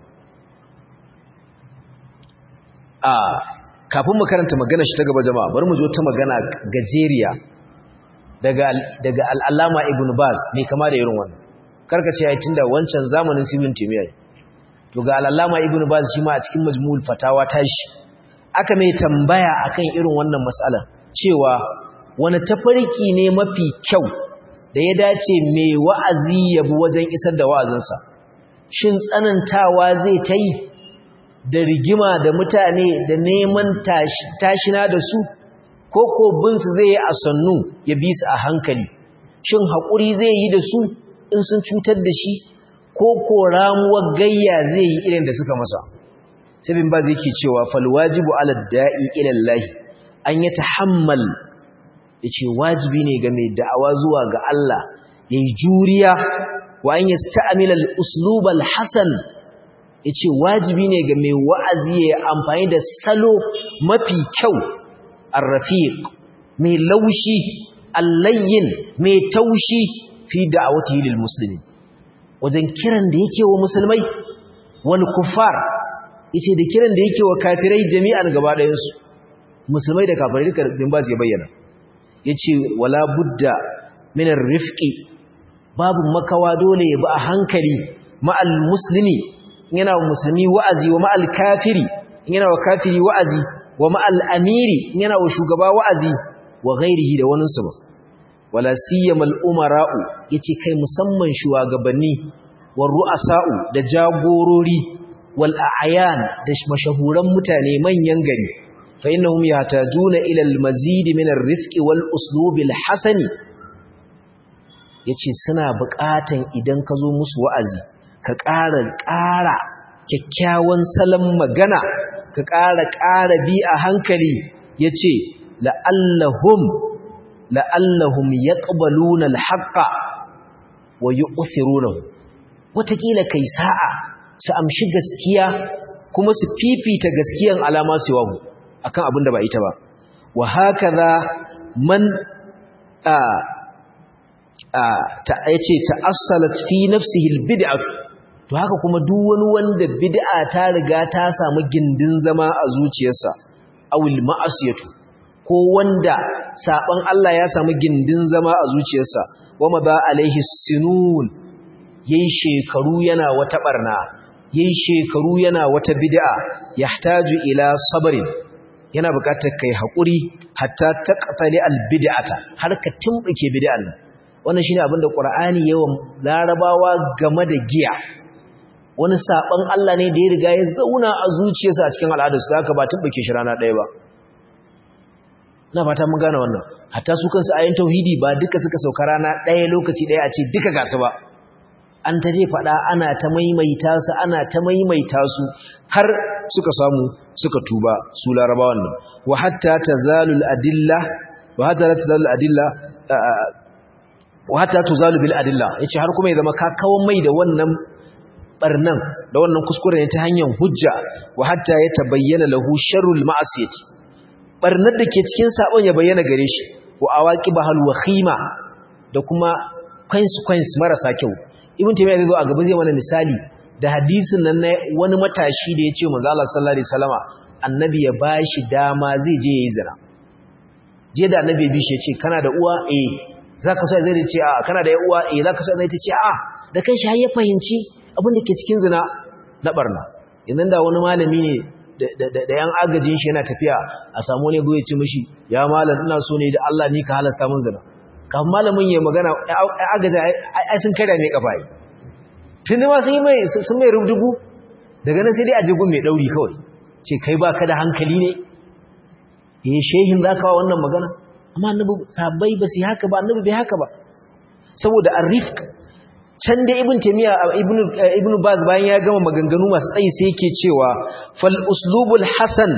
a kafin mu karanta magana shi ta gaba jama'a bari mu zo ta magana gajeriya daga daga al'allama ibn baz mai kama da irin wannan karka ce ya tunda wancan zamanin sibin timiyyar to ga al'allama ibn baz shi ma a cikin majmu'ul fatawa tashi aka mai tambaya akan irin wannan mas'ala cewa wani tafarki ne mafi kyau da ya dace mai wa'azi ya bi wajen isar da wa'azinsa shin tsanantawa zai ta yi da rigima da mutane da neman tashina da su ko ko binsu zai yi a sannu ya bi su a hankali shin haƙuri zai yi da su in sun cutar da shi ko ko ramuwar gayya zai yi irin da suka masa sabin ba zai ke cewa falwajibu ala da'i ilallahi an ya tahammal ya ce wajibi ne ga mai da'awa zuwa ga Allah ya yi juriya wa an yi sta'amilal uslubal hasan ya ce wajibi ne ga mai wa'azi ya amfani da salo mafi kyau arrafiq mai laushi allayyin mai taushi fi da'awati lil muslimi wajen kiran da yake wa musulmai wal kuffar yace da kiran da yake wa kafirai jami'an gaba ɗayan su musulmai da kafirai duka din ba su bayyana yace wala budda min rifqi babu makawa dole ya bi a hankali ma'al muslimi yana wa musulmi wa'azi wa ma'al kafiri yana wa kafiri wa'azi wa ma'al amiri yana wa shugaba wa'azi wa ghairihi da wani su ba wala siyamal umara'u yace kai musamman shugabanni war ru'asa'u da jagorori wal a'yan da mashahuran mutane manyan gari fa innahum yahtajuna ila al mazid min ar rifqi wal uslub al hasani yace suna buƙatan idan ka zo musu wa'azi ka ƙara ƙara kyakkyawan salon magana ka ƙara ƙara bi a hankali yace la'allahum la'allahum yaqbaluna al-haqqa wa yu'thirunahu wataƙila kai sa'a su amshi gaskiya kuma su fifita gaskiyan alama su yawu akan abin da ba ita ba wa hakaza man a a ta yace ta'assalat fi nafsihi al-bid'ah to haka kuma duk wani wanda bid'a ta riga ta samu gindin zama a zuciyarsa awil ma'asiyatu ko wanda saban Allah ya samu gindin zama a zuciyarsa wama ba alaihi sinun yayi shekaru yana wata barna yayi shekaru yana wata bid'a yahtaju ila sabrin yana buƙatar kai hakuri hatta taqtali al bid'ata har ka tumbuke bid'an wannan shine abinda qur'ani yawan larabawa game da giya wani saban Allah ne da ya riga ya zauna a zuciyarsa a cikin al'adarsu haka ba tumbuke shi rana ɗaya ba na fata mun gane wannan hatta su kansu ayin tauhidi ba duka suka sauka rana ɗaya lokaci ɗaya a ce duka gasu ba an ta je faɗa ana ta maimaita su ana ta maimaita su har suka samu suka tuba su larabawan nan wa hatta tazalul adilla wa hatta tazalul adilla wa hatta tuzalu bil adilla yace har kuma ya zama ka kawan mai da wannan barnan da wannan kuskure ne ta hanyar hujja wa hatta ya tabayyana lahu sharrul ma'asiyati barnar da ke cikin sabon ya bayyana gare shi wa awaqibah alwakhima da kuma consequence marasa kyau ibn taymiya zai zo a gaban zai mana misali da hadisin nan na wani matashi da ya ce manzo Allah sallallahu alaihi wasallama annabi ya bashi dama zai je yayi zina je da annabi bi shi ya ce kana da uwa eh zaka so zai ce a kana da uwa eh zaka so zai ce a da kan shi har ya fahimci abin da ke cikin zina na barna idan da wani malami ne da yan agajin shi yana tafiya a samu ne zo ya ce mishi ya malam ina so ne da Allah ni ka halasta mun zina kafin malamin ya magana agaji ai sun kada mai kafa yi tuni ma sun yi mai sun mai rubdugu daga nan sai dai a jigun mai dauri kawai ce kai ba ka da hankali ne eh shehin za ka wa wannan magana amma annabi sabai ba su yi haka ba annabi bai haka ba saboda arifk can da ibn taymiya ibn ibn baz bayan ya gama maganganu masu tsayi sai yake cewa fal uslubul hasan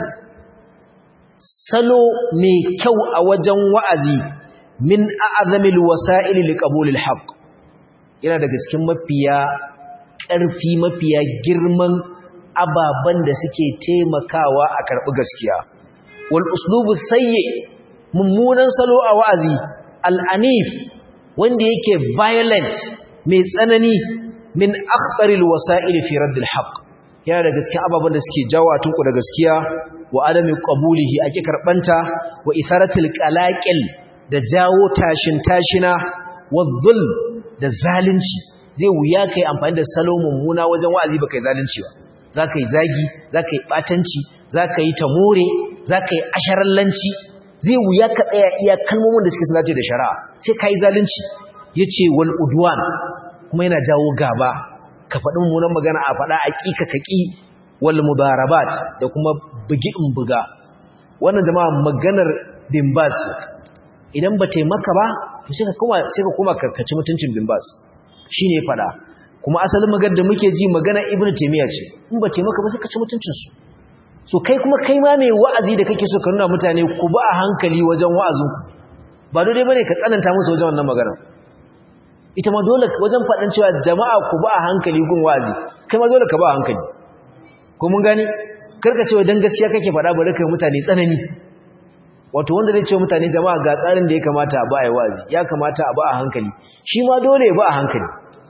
salo mai kyau a wajen wa'azi min a'zamil wasa'il liqabulil haqq yana daga cikin mafiya ƙarfi mafiya girman ababan da suke taimakawa a karɓi gaskiya wal uslubu sayyi mummunan salo a wa'azi al-anif wanda yake violent mai tsanani min akhtaril wasa'il fi raddil haqq yana da gaskiya ababan da suke jawo a tunku da gaskiya wa adami qabulihi ake karbanta wa isaratil qalaqil da jawo tashin tashina wa dhulm da zalunci zai wuya kai amfani da salo mummuna wajen wa'azi baka yi zalunci ba zaka yi zagi zaka yi batanci zaka yi tamore zaka yi asharallanci zai wuya ka tsaya iya kalmomin da suke sanace da shari'a sai kai zalunci yace wal udwan kuma yana jawo gaba ka faɗi mummunan magana a faɗa a ƙi ka kaƙi wal mudarabat da kuma bugi in buga wannan jama'a maganar bimbas idan ba taimaka ba to sai ka koma sai ka koma karkaci mutuncin bimbas shine faɗa kuma asalin maganar da muke ji magana ibnu taymiya ce in ba taimaka ba sai ka ci mutuncin su so kai kuma kai ma mai wa'azi da kake so ka nuna mutane ku ba a hankali wajen wa'azinku ba dole bane ka tsananta musu wajen wannan magana ita ma dole wajen faɗin cewa jama'a ku ba a hankali gun wa'azi kai ma dole ka ba a hankali ko mun gani karka cewa dan gaskiya kake faɗa bari kai mutane tsanani wato wanda zai ce mutane jama'a ga tsarin da ya kamata a ba a yi wa'azi ya kamata a ba a hankali shi ma dole ya ba a hankali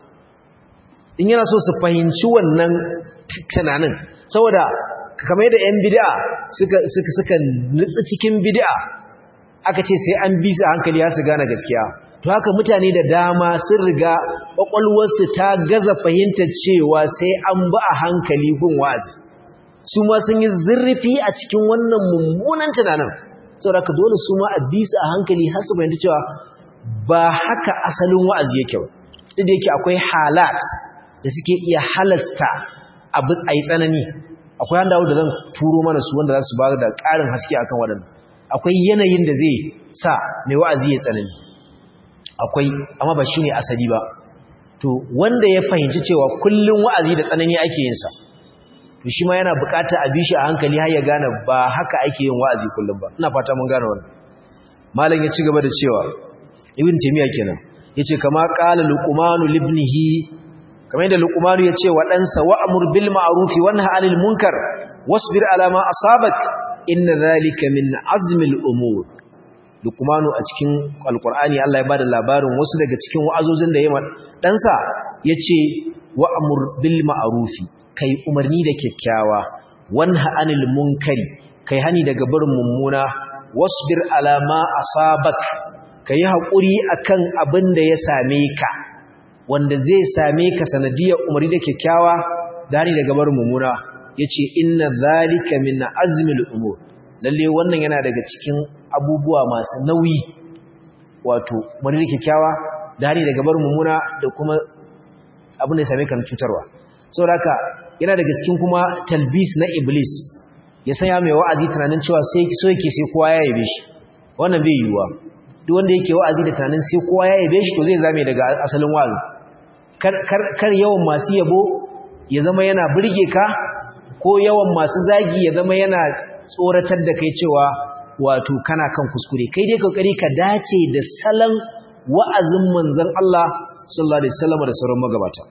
in yana so su fahimci wannan tunanin saboda kamar yadda yan bid'a suka suka suka nutsi cikin bid'a aka ce sai an bi su hankali ya su gane gaskiya to haka mutane da dama sun riga ƙwaƙwalwarsu ta gaza fahimtar cewa sai an ba a hankali gun wa'azi su ma sun yi zurfi a cikin wannan mummunan tunanin saboda ka dole su ma a bi su a hankali har su fahimta cewa ba haka asalin wa'azi yake ba duk da yake akwai halat da suke iya halasta abu tsayi tsanani akwai handawo da zan turo mana su wanda za su ba da ƙarin haske akan waɗannan akwai yanayin da zai sa mai wa'azi ya tsanani akwai amma ba shine asali ba to wanda ya fahimci cewa kullun wa'azi da tsanani ake yin sa to shi ma yana buƙatar a bishi a hankali har ya gane ba haka ake yin wa'azi kullum ba ina fata mun gane wannan malam ya ci gaba da cewa ibn taymiya kenan yace kama qala luqmanu libnihi kamar yadda luqmanu yace wa ɗansa wa'mur bil ma'ruf wa nahy 'anil munkar wasbir ala ma asabak inna dhalika min azmil umur luqmanu a cikin alqur'ani Allah ya bada labarin wasu daga cikin wa'azozin da yayi ɗansa yace wa'mur bil ma'ruf kai umarni da kyakkyawa wanha 'anil munkari kai hani daga barin mummuna wasbir ala ma asabak ka yi haƙuri a kan abin da ya same ka wanda zai same ka sanadiyar umarni da kyakkyawa da ni daga bar mummuna ya ce inna zalika min azmil umur lalle wannan yana daga cikin abubuwa masu nauyi wato umarni da kyakkyawa da ni daga bar mummuna da kuma abin da ya same ka na cutarwa saboda haka yana daga cikin kuma talbis na iblis ya sanya mai wa'azi tunanin cewa sai so yake sai kowa ya yabe shi wannan bai yiwuwa duk wanda yake wa'azi da tunanin sai kowa ya yabe shi to zai zame daga asalin wa'azi kar yawan masu yabo ya zama yana burge ka ko yawan masu zagi ya zama yana tsoratar da kai cewa wato kana kan kuskure kai dai kokari ka dace da salon wa'azin manzon Allah sallallahu alaihi wasallam da sauran magabata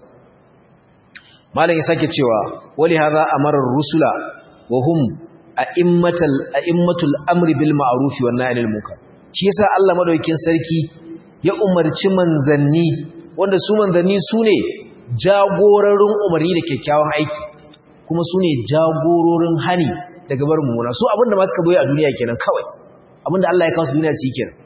malam ya sake cewa wali hadha amara rusula wa hum a'immatul a'immatul amri bil ma'ruf wan nahy anil munkar shi yasa Allah madaukakin sarki ya umarci manzanni wanda su manzanni sune jagororin umarni da kyakkyawan aiki kuma sune jagororin hani daga barin mummuna su abinda ma suka boye a duniya kenan kawai abinda Allah ya kawo su duniya su yi kenan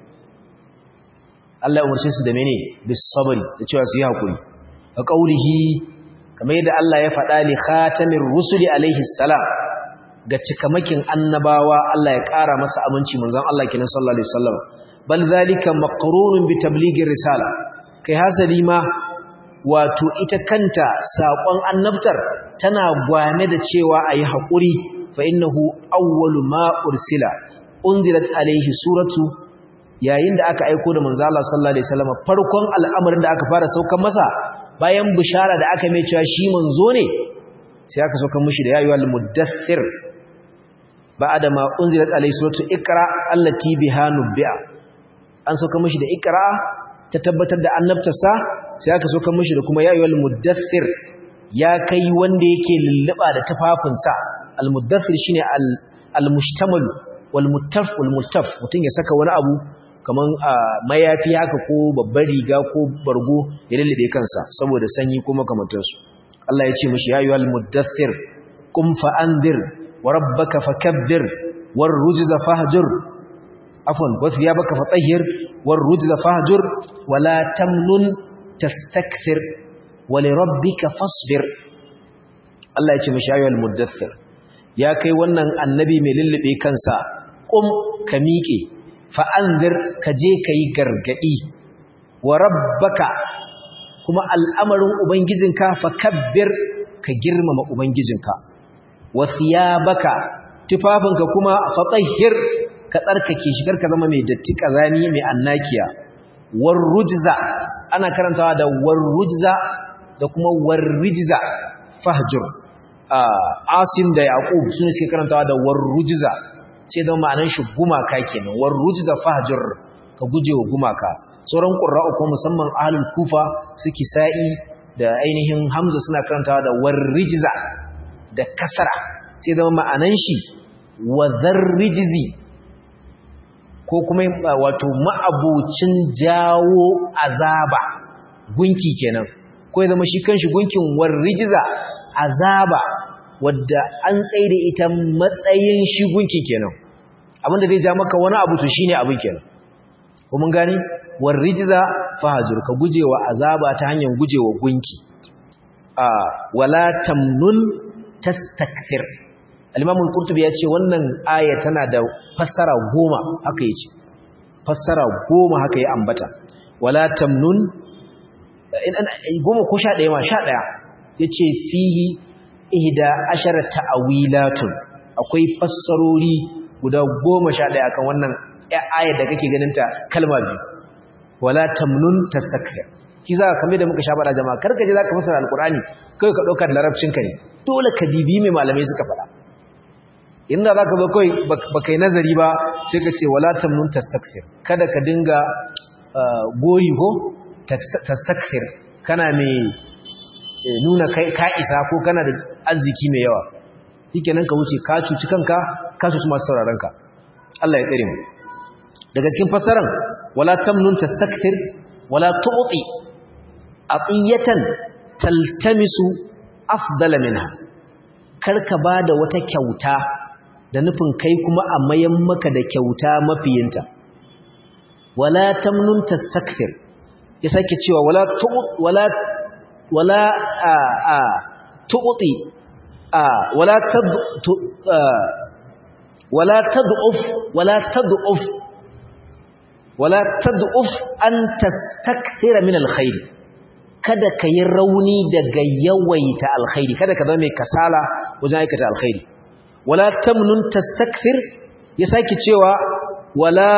Allah ya umarce su da mene bis sabri da cewa su yi hakuri a qaulihi kamar yadda Allah ya faɗa li khatamir rusuli alaihi salam ga cikamakin annabawa Allah ya ƙara masa aminci manzon Allah kenan sallallahu alaihi wasallam bal zalika maqrunun bi tabligir risala kai hasali ma wato ita kanta sakon annabtar tana gwame da cewa ayi hakuri fa innahu awwalu ma ursila unzilat alaihi suratu yayin da aka aika da manzon Allah sallallahu alaihi wasallam farkon al'amarin da aka fara saukan masa bayan bishara da aka mai cewa shi manzo ne sai aka saukan mishi da yayyul muddathir ba'da ma unzilat alayhi suratu iqra allati biha nubbi'a an sauka mishi da iqra ta tabbatar da annabtarsa sai aka sauka mishi da kuma ya ayyuhal muddathir ya kai wanda yake lulluba da tufafinsa al muddathir shine al al mushtamal wal muttaf wal muttaf mutun ya saka wani abu kaman mayafi haka ko babbar riga ko bargo ya lullube kansa saboda sanyi ko makamantansu Allah ya ce mishi ya ayyuhal muddathir qum fa anzir وربك فكبر والرجز فهجر عفوا وثيابك فطهر والرجز فهجر ولا تمنن تستكثر ولربك فاصبر Allah ya ce mashi ayyul muddathir ya kai wannan annabi mai lullube kansa qum ka miƙe fa anzir ka je kai gargadi wa rabbaka kuma al'amarin ubangijinka fa kabbir ka girmama ubangijinka wasiyabaka tufafinka kuma fatahhir ka tsarkake shi karka zama mai datti kazani mai annakiya warrujza ana karantawa da warrujza da kuma warrijza fahjur asim da yaqub sune suke karantawa da warrujza sai da ma'anar shi gumaka kenan warrujza fahjur ka gujewa gumaka sauran qurra'u ko musamman ahlul kufa suke sa'i da ainihin hamza suna karantawa da warrijza da kasara sai zama ma'anan shi wa zarrijizi ko kuma wato ma'abucin jawo azaba gunki kenan ko ya zama shi kanshi gunkin warrijiza azaba wadda an tsaye ita matsayin shi gunkin kenan abinda zai ja maka wani abu to shine abin kenan ko mun gani war rijza fahajur ka gujewa azaba ta hanyar gujewa gunki a wala tamnun tastakthir al-imam al-qurtubi ya ce wannan aya tana da fassara goma haka yace fassara goma haka ya ambata wala tamnun goma ko sha ɗaya ma sha ɗaya ya ce fihi ihda ashara ta'awilatun akwai fassarori guda goma sha ɗaya kan wannan aya da kake ganinta kalma biyu wala tamnun tastakthir shi za ka kame da muka sha faɗa jama'a karka je za ka fassara alkur'ani kai ka ɗauka da larabcinka ne dole ka bibi mai malamai suka faɗa inda za ka zo kawai ba kai nazari ba sai ka ce wala tamnun tastakthir kada ka dinga goyi ko tastakthir kana mai nuna kai ka isa ko kana da arziki mai yawa shikenan ka wuce ka cuci kanka ka cuci masu sauraron ka Allah ya tsare mu daga cikin fasaran wala tamnun tastakthir wala tu'ti atiyatan taltamisu afdala minha karka bada wata kyauta da nufin kai kuma a mayan maka da kyauta mafiyinta wala tamnun tastakthir ya sake cewa wala wala wala a a tu'ti a wala tad wala tad'uf wala tad'uf wala tad'uf an tastakthira min alkhair kada ka yi rauni daga yawaita alkhairi kada ka zama mai kasala wajen aikata alkhairi wala tamnun tastakthir ya sake cewa wala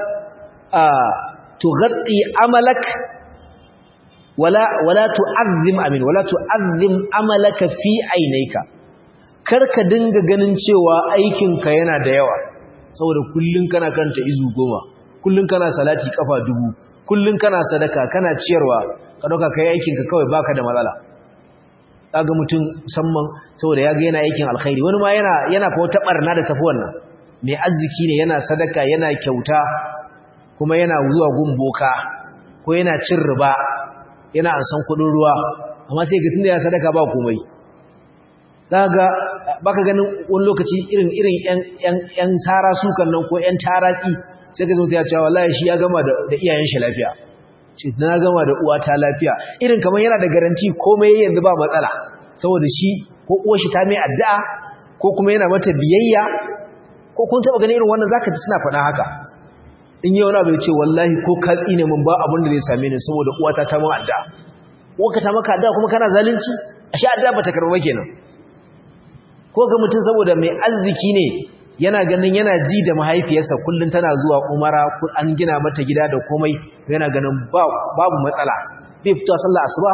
tughatti amalak wala wala tu'azzim amin wala tu'azzim amalaka fi aynayka karka dinga ganin cewa aikinka yana da yawa saboda kullun kana kanta izu goma kullun kana salati kafa dubu kullun kana sadaka kana ciyarwa ka dauka kai aikinka kawai baka da matsala kaga mutum musamman saboda ya ga yana aikin alkhairi wani ma yana yana fa wata barna da tafi wannan mai arziki ne yana sadaka yana kyauta kuma yana zuwa gumboka ko yana cin riba yana ansan kudin ruwa amma sai ga tunda ya sadaka ba komai kaga baka ganin wani lokaci irin irin yan yan yan tara sukan nan ko yan taratsi sai ka zo ya ce wallahi shi ya gama da iyayen shi lafiya ce na gama da uwata lafiya irin kamar yana da garanti komai yanzu ba matsala saboda shi ko uwar shi ta mai addu'a ko kuma yana mata biyayya ko kun taba ganin irin wannan zaka ji suna faɗa haka in yi wani abu ya ce wallahi ko ka tsine mun ba abin da zai same ni saboda uwata ta mun addu'a uwarka ta maka addu'a kuma kana zalunci ashe addu'a bata karɓa kenan ko ga mutum saboda mai arziki ne yana ganin yana ji da mahaifiyarsa kullum tana zuwa umara an gina mata gida da komai yana ganin babu matsala bai fito sallah asuba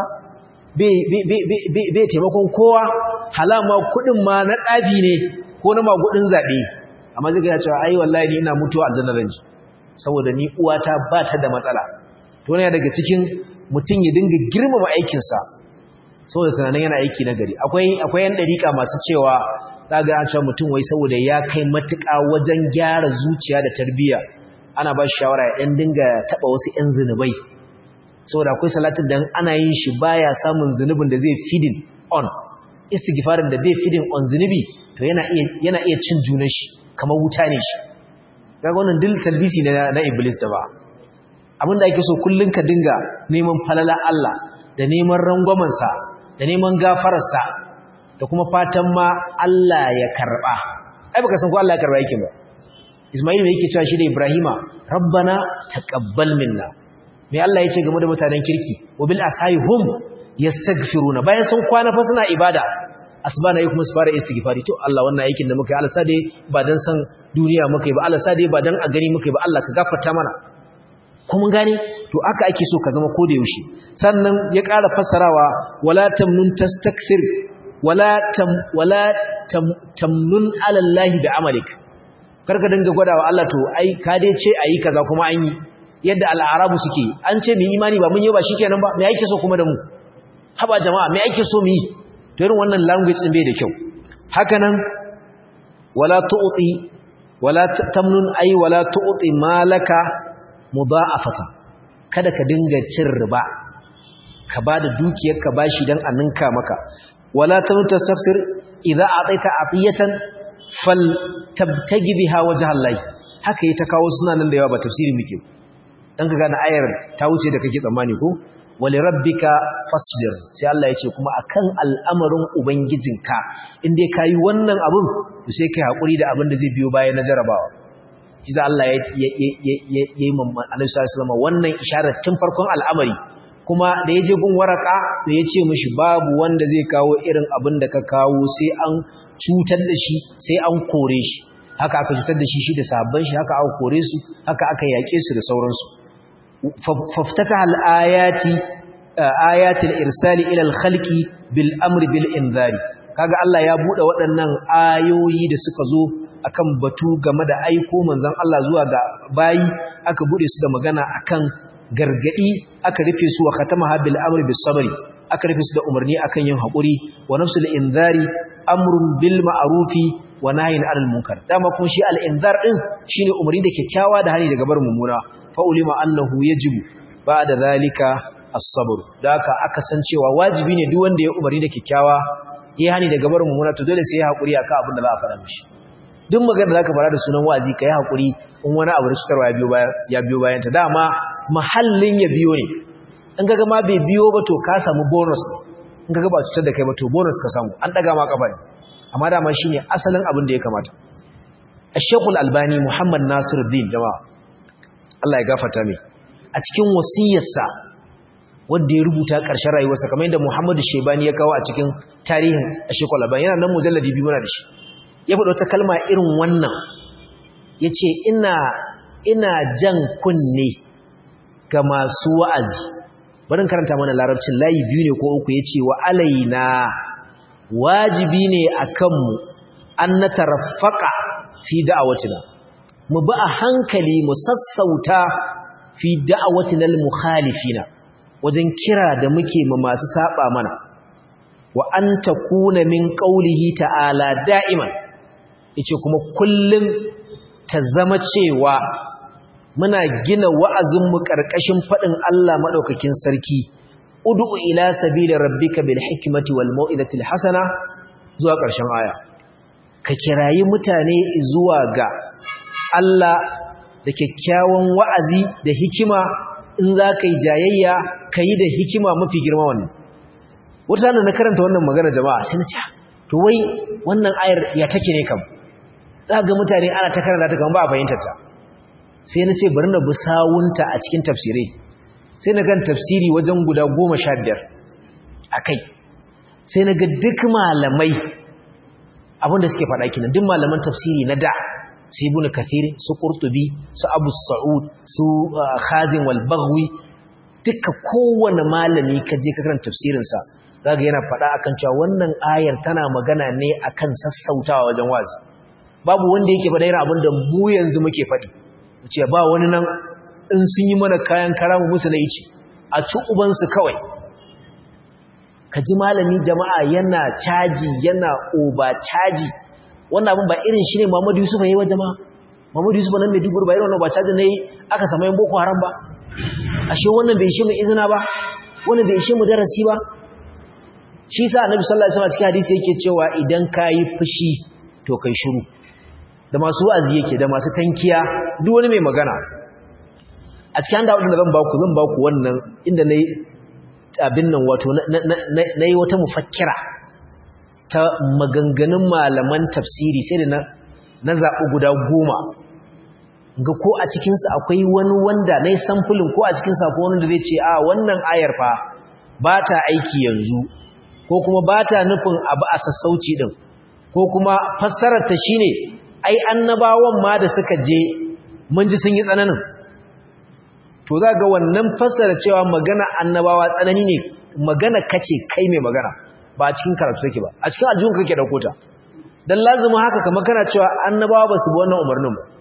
bai taimakon kowa halama kudin ma na tsafi ne ko na magudin zaɓe amma zai gaya cewa ai wallahi ni ina mutuwa aljanna ranji saboda ni uwata ba ta da matsala to ne daga cikin mutum ya dinga girmama aikinsa saboda tunanin yana aiki na gari akwai akwai yan dariƙa masu cewa zaga an cewa mutum wai saboda ya kai matuƙa wajen gyara zuciya da tarbiyya ana ba shi shawara ya ɗan dinga taɓa wasu ‘yan zunubai saboda akwai salatin da ana yin shi baya samun zunubin da zai feeding on istighfarin da bai feeding on zunubi to yana iya yana iya cin junan shi kamar wuta ne shi kaga wannan dil talbisi na na iblis da ba abinda ake so kullun ka dinga neman falala Allah da neman rangwamen sa da neman gafarar sa da kuma fatan ma Allah ya karba ai baka san ko Allah ya karba yake ba Ismail yake cewa shi da Ibrahima rabbana taqabbal minna me Allah yace game da mutanen kirki wa bil ashayhum yastaghfiruna bayan sun kwana fa suna ibada asbana yi kuma su fara istighfari to Allah wannan aikin da muka yi Allah sade ba dan san duniya muka yi ba Allah sade ba dan a gani muka yi ba Allah ka gafarta mana ko mun gane to aka ake so ka zama ko da yaushe sannan ya ƙara fassarawa wala tamnun tastakthir wala tam wala tam, tamnun ala Allah bi amalik karka dinga gwadawa Allah to ai ka dai ce ayi kaza kuma an yi yadda al'arabu suke an ce mu imani ba mun yi ba shikenan ba me yake so kuma da mu haba jama'a me yake so mu yi to irin wannan language din bai da kyau haka nan wala tu'ti wala tamnun ay wala tu'ti malaka mudha'afatan kada ka dinga cin riba ka bada dukiyar ka bashi dan ninka maka wala tamnun tasafsir idza ataita atiyatan fal tabtagi biha wajha Allah haka yi ta kawo suna nan da yawa ba tafsiri muke dan ka gane ayar ta wuce da kake tsammani ko wali rabbika fasbir sai Allah ya ce kuma akan al'amarin ubangijinka in dai kayi wannan abun to sai kai hakuri da abin da zai biyo baya na jarabawa shi za Allah ya yi mamman Annabi sallallahu alaihi wannan isharar tun farkon al'amari kuma da ya je gun waraka da ya ce mishi babu wanda zai kawo irin abin da ka kawo sai an cutar da shi sai an kore shi haka aka cutar da shi shi da sabon shi haka aka kore su haka aka yaƙe su da sauransu faftata al'ayati ayatul irsali ila al-khalqi bil amri bil inzari kaga Allah ya bude waɗannan ayoyi da suka zo akan batu game da aiko manzon Allah zuwa ga bayi aka bude su da magana akan gargadi aka rufe su wa khatamaha bil amri bis sabri aka rufe su da umarni akan yin hakuri wa nafsul inzari amrun bil ma'rufi wa nahyin 'anil munkar dama kuma shi al inzar din shine umarni da kyakkyawa da hani daga barin mummuna fa ulima annahu yajibu ba'da zalika as-sabr da haka aka san cewa wajibi ne duk wanda ya umarni da kyakkyawa ya hani daga barin mummuna to dole sai ya hakuri akan abin da za a fara mishi duk magana da zaka fara da sunan wa'azi kai hakuri in wani abu da cutarwa ya biyo bayan ya biyo bayan ta dama mahallin ya biyo ne in kaga ma bai biyo ba to ka samu bonus in kaga ba cutar da kai ba to bonus ka samu an daga ma kafa ne amma dama shine asalin abin da ya kamata Ash-Sheikh Al-Albani Muhammad Nasiruddin jama'a Allah ya gafarta mai a cikin wasiyarsa wanda ya rubuta ƙarshen rayuwarsa kamar yadda Muhammadu Shebani ya kawo a cikin tarihin Ash-Sheikh Al-Albani yana nan mujalladi biyu muna da shi ya faɗi wata kalma irin wannan yace ina ina jan kunne ga masu wa'azi barin karanta mana larabcin layi biyu ne ko uku yace wa alaina wajibi ne akan mu an nataraffaqa fi da'awatina mu bi a hankali mu sassauta fi da'awatina al-mukhalifina wajen kira da muke ma masu saba mana wa an takuna min qawlihi ta'ala da'iman yace kuma kullum ta zama cewa muna gina wa'azin mu karkashin fadin Allah madaukakin sarki ud'u ila sabili rabbika bil hikmati wal mau'izati al hasana zuwa ƙarshen aya ka kirayi mutane zuwa ga Allah da kyakkyawan wa'azi da hikima in za ka yi jayayya ka yi da hikima mafi girma wannan wata da na karanta wannan magana jama'a sai na ce to wai wannan ayar ya take ne kam za ga mutane ana ta karanta ta kan ba a fahimtar ta sai na ce bari na bi sawunta a cikin tafsirai sai na kan tafsiri wajen guda goma sha biyar a kai sai na ga duk malamai abinda suke faɗa kinan duk malaman tafsiri na da su ibn kathir su qurtubi su abu sa'ud su khazin wal baghwi duka kowane malami ka je ka karanta tafsirin sa kaga yana faɗa akan cewa wannan ayar tana magana ne akan sassautawa wajen wazi babu wanda yake faɗa irin abinda mu yanzu muke faɗi ce ba wani nan in sun yi mana kayan karamu musu na ici a ci ubansu kawai ka ji malami jama'a yana caji yana oba caji wannan abin ba irin shi ne Muhammadu Yusuf yayi wa jama'a Muhammadu Yusuf nan Maiduguri ba irin wannan ba caji ne aka samu yan boko haram ba ashe wannan bai shi mu izina ba wannan bai shi mu darasi ba shi sa Annabi sallallahu alaihi wasallam cikin hadisi yake cewa idan kayi fushi to kai shiru da masu wa'azi yake da masu tankiya duk wani mai magana a cikin da wadanda zan baku zan baku wannan inda nayi abin nan wato nayi wata mufakkira ta maganganun malaman tafsiri sai da na zaɓi guda goma ga ko a cikinsu akwai wani wanda na yi samfulin ko a cikinsu akwai wani da zai ce a wannan ayar fa ba ta aiki yanzu ko kuma ba ta nufin abu a sassauci ɗin ko kuma fassararta shi ne ai annabawan ma da suka je mun ji sun yi tsananin to za ga wannan fassara cewa magana annabawa tsanani ne magana kace kai mai magana ba a cikin karatu take ba a cikin aljihun kake dauko ta dan lazumi haka kamar kana cewa annabawa ba su bi wannan umarnin ba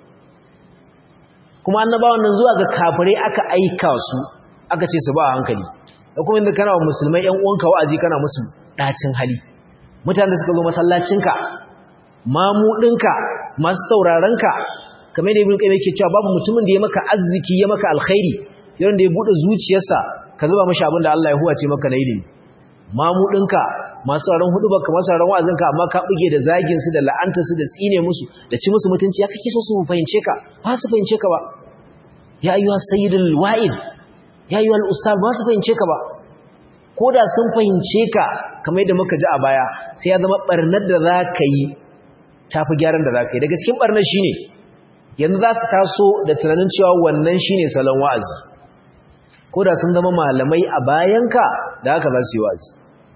kuma annabawan nan zuwa ga kafirai aka aika su aka ce su ba a hankali da kuma inda kana wa musulmai ƴan uwanka wa'azi kana musu dacin hali mutanen da suka zo masallacinka mamudinka masu saurarenka kamar da ibn qayyim yake cewa babu mutumin da ya maka arziki ya maka alkhairi yayin da ya bude zuciyarsa ka zuba mashi abin da Allah ya huwace maka na ilimi mamudinka masu sauran hudu baka masu sauran wa'azinka amma ka buge da zagin su da la'antar su da tsine musu da ci musu mutunci ya kake so su fahimce ka ba su fahimce ka ba ya ayyuha sayyidul wa'id ya ayyuha al-ustad ba su fahimce ka ba ko da sun fahimce ka kamar yadda muka ji a baya sai ya zama barnar da za ka yi tafi gyaran da za ka yi daga cikin barnar shine yanzu za su taso da tunanin cewa wannan shine salon wa'azi ko da sun zama malamai a bayanka da haka za su yi wa'azi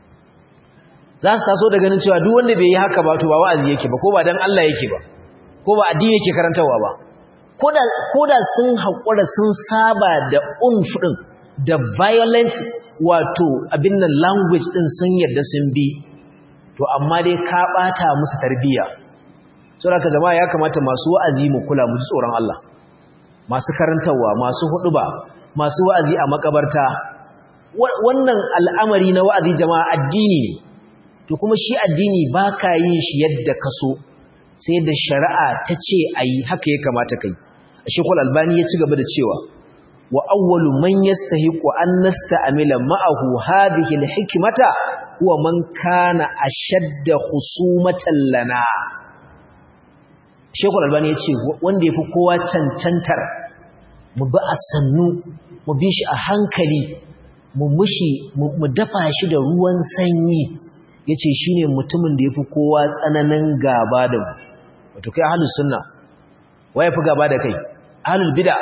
za su taso da ganin cewa duk wanda bai yi haka ba to ba wa'azi yake ba ko ba dan Allah yake ba ko ba addini yake karantarwa ba ko da sun haƙura sun saba da unf ɗin da violence wato abin nan language ɗin sun yadda sun bi to amma dai ka ɓata musu tarbiyya saboda ka jama'a ya kamata masu wa'azi mu kula mu ji tsoron Allah masu karantarwa masu huɗuba masu wa'azi a makabarta wannan al'amari na wa'azi jama'a addini ne to kuma shi addini ba ka yin shi yadda ka so sai da shari'a ta ce a yi haka ya kamata kai a shekul albani ya ci gaba da cewa wa awwalu man yastahiqu an nasta'mila ma'ahu hadhihi alhikmata huwa man kana ashadda khusumatan lana shekul albani ya ce wanda yafi kowa cancantar mu bi a sannu mu bi shi a hankali mu mushi mu dafa shi da ruwan sanyi yace shine mutumin da yafi kowa tsananin gaba da mu wato kai ahlus sunna waye fi gaba da kai ahlul bid'a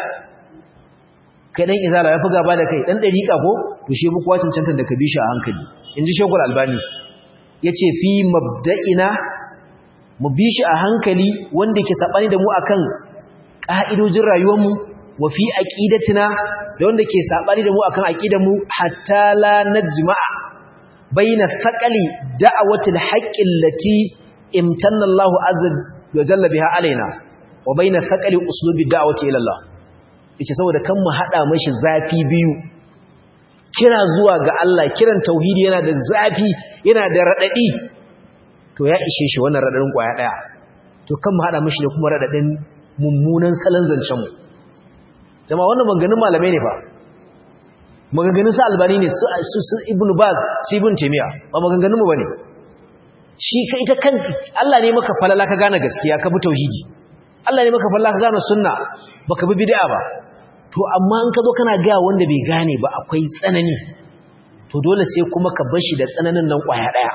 kai dan izala ya fi gaba da kai dan dariqa ko to shi buku wacin cantan da ka bi shi a hankali inji shekul albani yace fi mabda'ina mu bi shi a hankali wanda ke sabani da mu akan ka'idojin rayuwar mu wa fi aqidatina da wanda ke sabani da mu akan aqidar mu hatta la najma'a baina thaqali da'awatil haqqi allati imtanna Allahu azza wa jalla biha alaina wa baina thaqali uslubi da'wati ila Allah yace saboda kan mu hada mashi zafi biyu kira zuwa ga Allah kiran tauhidi yana da zafi yana da radadi to ya ishe shi wannan radadin kwaya daya to kan mu hada mashi da kuma radadin mummunan salon zancen mu jama'a wannan maganganun malamai ne fa maganganun sa albani ne su su ibn baz su ibn taymiya ba maganganun mu bane shi ka ita kan Allah ne maka falala ka gane gaskiya ka bi tauhidi Allah ne maka falala ka gane sunna baka bi bid'a ba to amma in ka zo kana ga wanda bai gane ba akwai tsanani to dole sai kuma ka bar shi da tsananin nan kwaya daya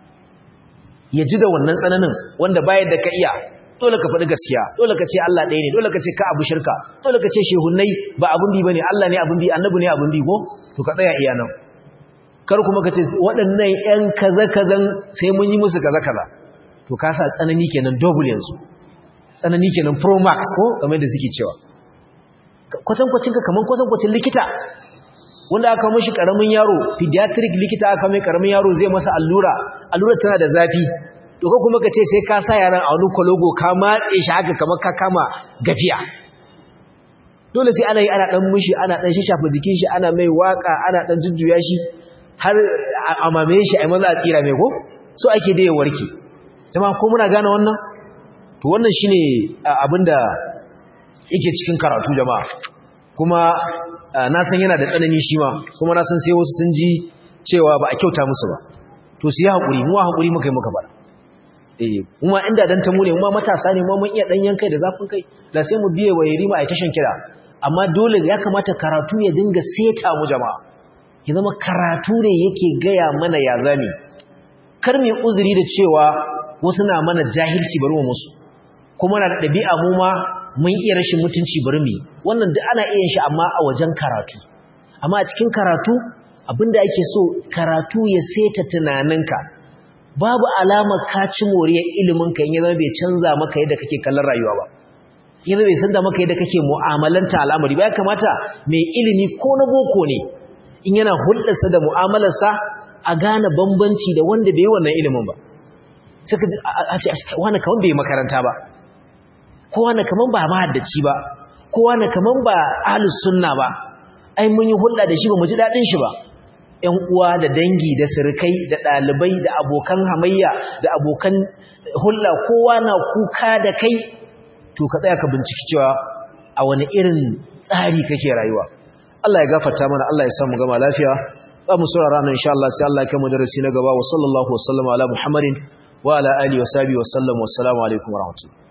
ya ji da wannan tsananin wanda bayar da ka iya dole ka faɗi gaskiya dole ka ce Allah ɗaya ne dole ka ce ka abu shirka dole ka ce shehunnai ba abun bi bane Allah ne abun bi annabi ne abun bi ko to ka tsaya iya nan kar kuma ka ce waɗannan ƴan kaza kazan sai mun yi musu kaza kaza to ka sa tsanani kenan double yanzu tsanani kenan pro max ko kamar da suke cewa kwatankwacin ka kaman kwatankwacin likita wanda aka mishi karamin yaro pediatric likita aka mai karamin yaro zai masa allura allura tana da zafi to ko kuma ka ce sai ka sa yaran a wani kwalogo ka matse shi haka kamar ka kama gafiya dole sai ana yi ana dan mishi ana dan shafa jikin shi ana mai waka ana dan jujjuya shi har a mamaye shi a maza a tsira mai ko so ake da ya warke jama'a ko muna gane wannan to wannan shine abinda yake cikin karatu jama'a kuma na san yana da tsanani shi ma kuma na san sai wasu sun ji cewa ba a kyauta musu ba to su yi haƙuri mu haƙuri muka yi muka bara eh kuma inda dan tamu ne kuma matasa ne kuma mun iya dan yankai da zafin kai da sai mu biye wa yarima a tashan kira amma dole ya kamata karatu ya dinga seta mu jama'a ya zama karatu ne yake gaya mana ya zami kar mu uzuri da cewa wasu na mana jahilci bari mu musu kuma na da ɗabi'a mu ma mun iya rashin mutunci bari mu wannan duk ana iya shi amma a wajen karatu amma a cikin karatu abinda ake so karatu ya seta tunaninka babu alamar ka ci moriyar ilimin ka in ya zama bai canza maka yadda kake kallon rayuwa ba yanzu bai sanda maka yadda kake mu'amalanta al'amari ba ya kamata mai ilimi ko na boko ne in yana hulɗarsa da mu'amalarsa a gane bambanci da wanda bai yi wannan ilimin ba suka ji a ce wani kaman bai makaranta ba ko wani kaman ba mahaddaci ba ko wani kaman ba ahlus sunna ba ai mun yi hulɗa da shi ba mu ji daɗin shi ba ƴan uwa da dangi da sirkai da ɗalibai da abokan hamayya da abokan hulɗa kowa na kuka da kai to ka tsaya ka binciki cewa a wani irin tsari kake rayuwa Allah ya gafarta mana Allah ya samu gama lafiya za mu saurara nan insha Allah sai Allah ya kai darasi na gaba wa sallallahu wa sallama ala Muhammadin wa ala alihi wa sahbihi wa sallam wa assalamu alaikum wa rahmatullahi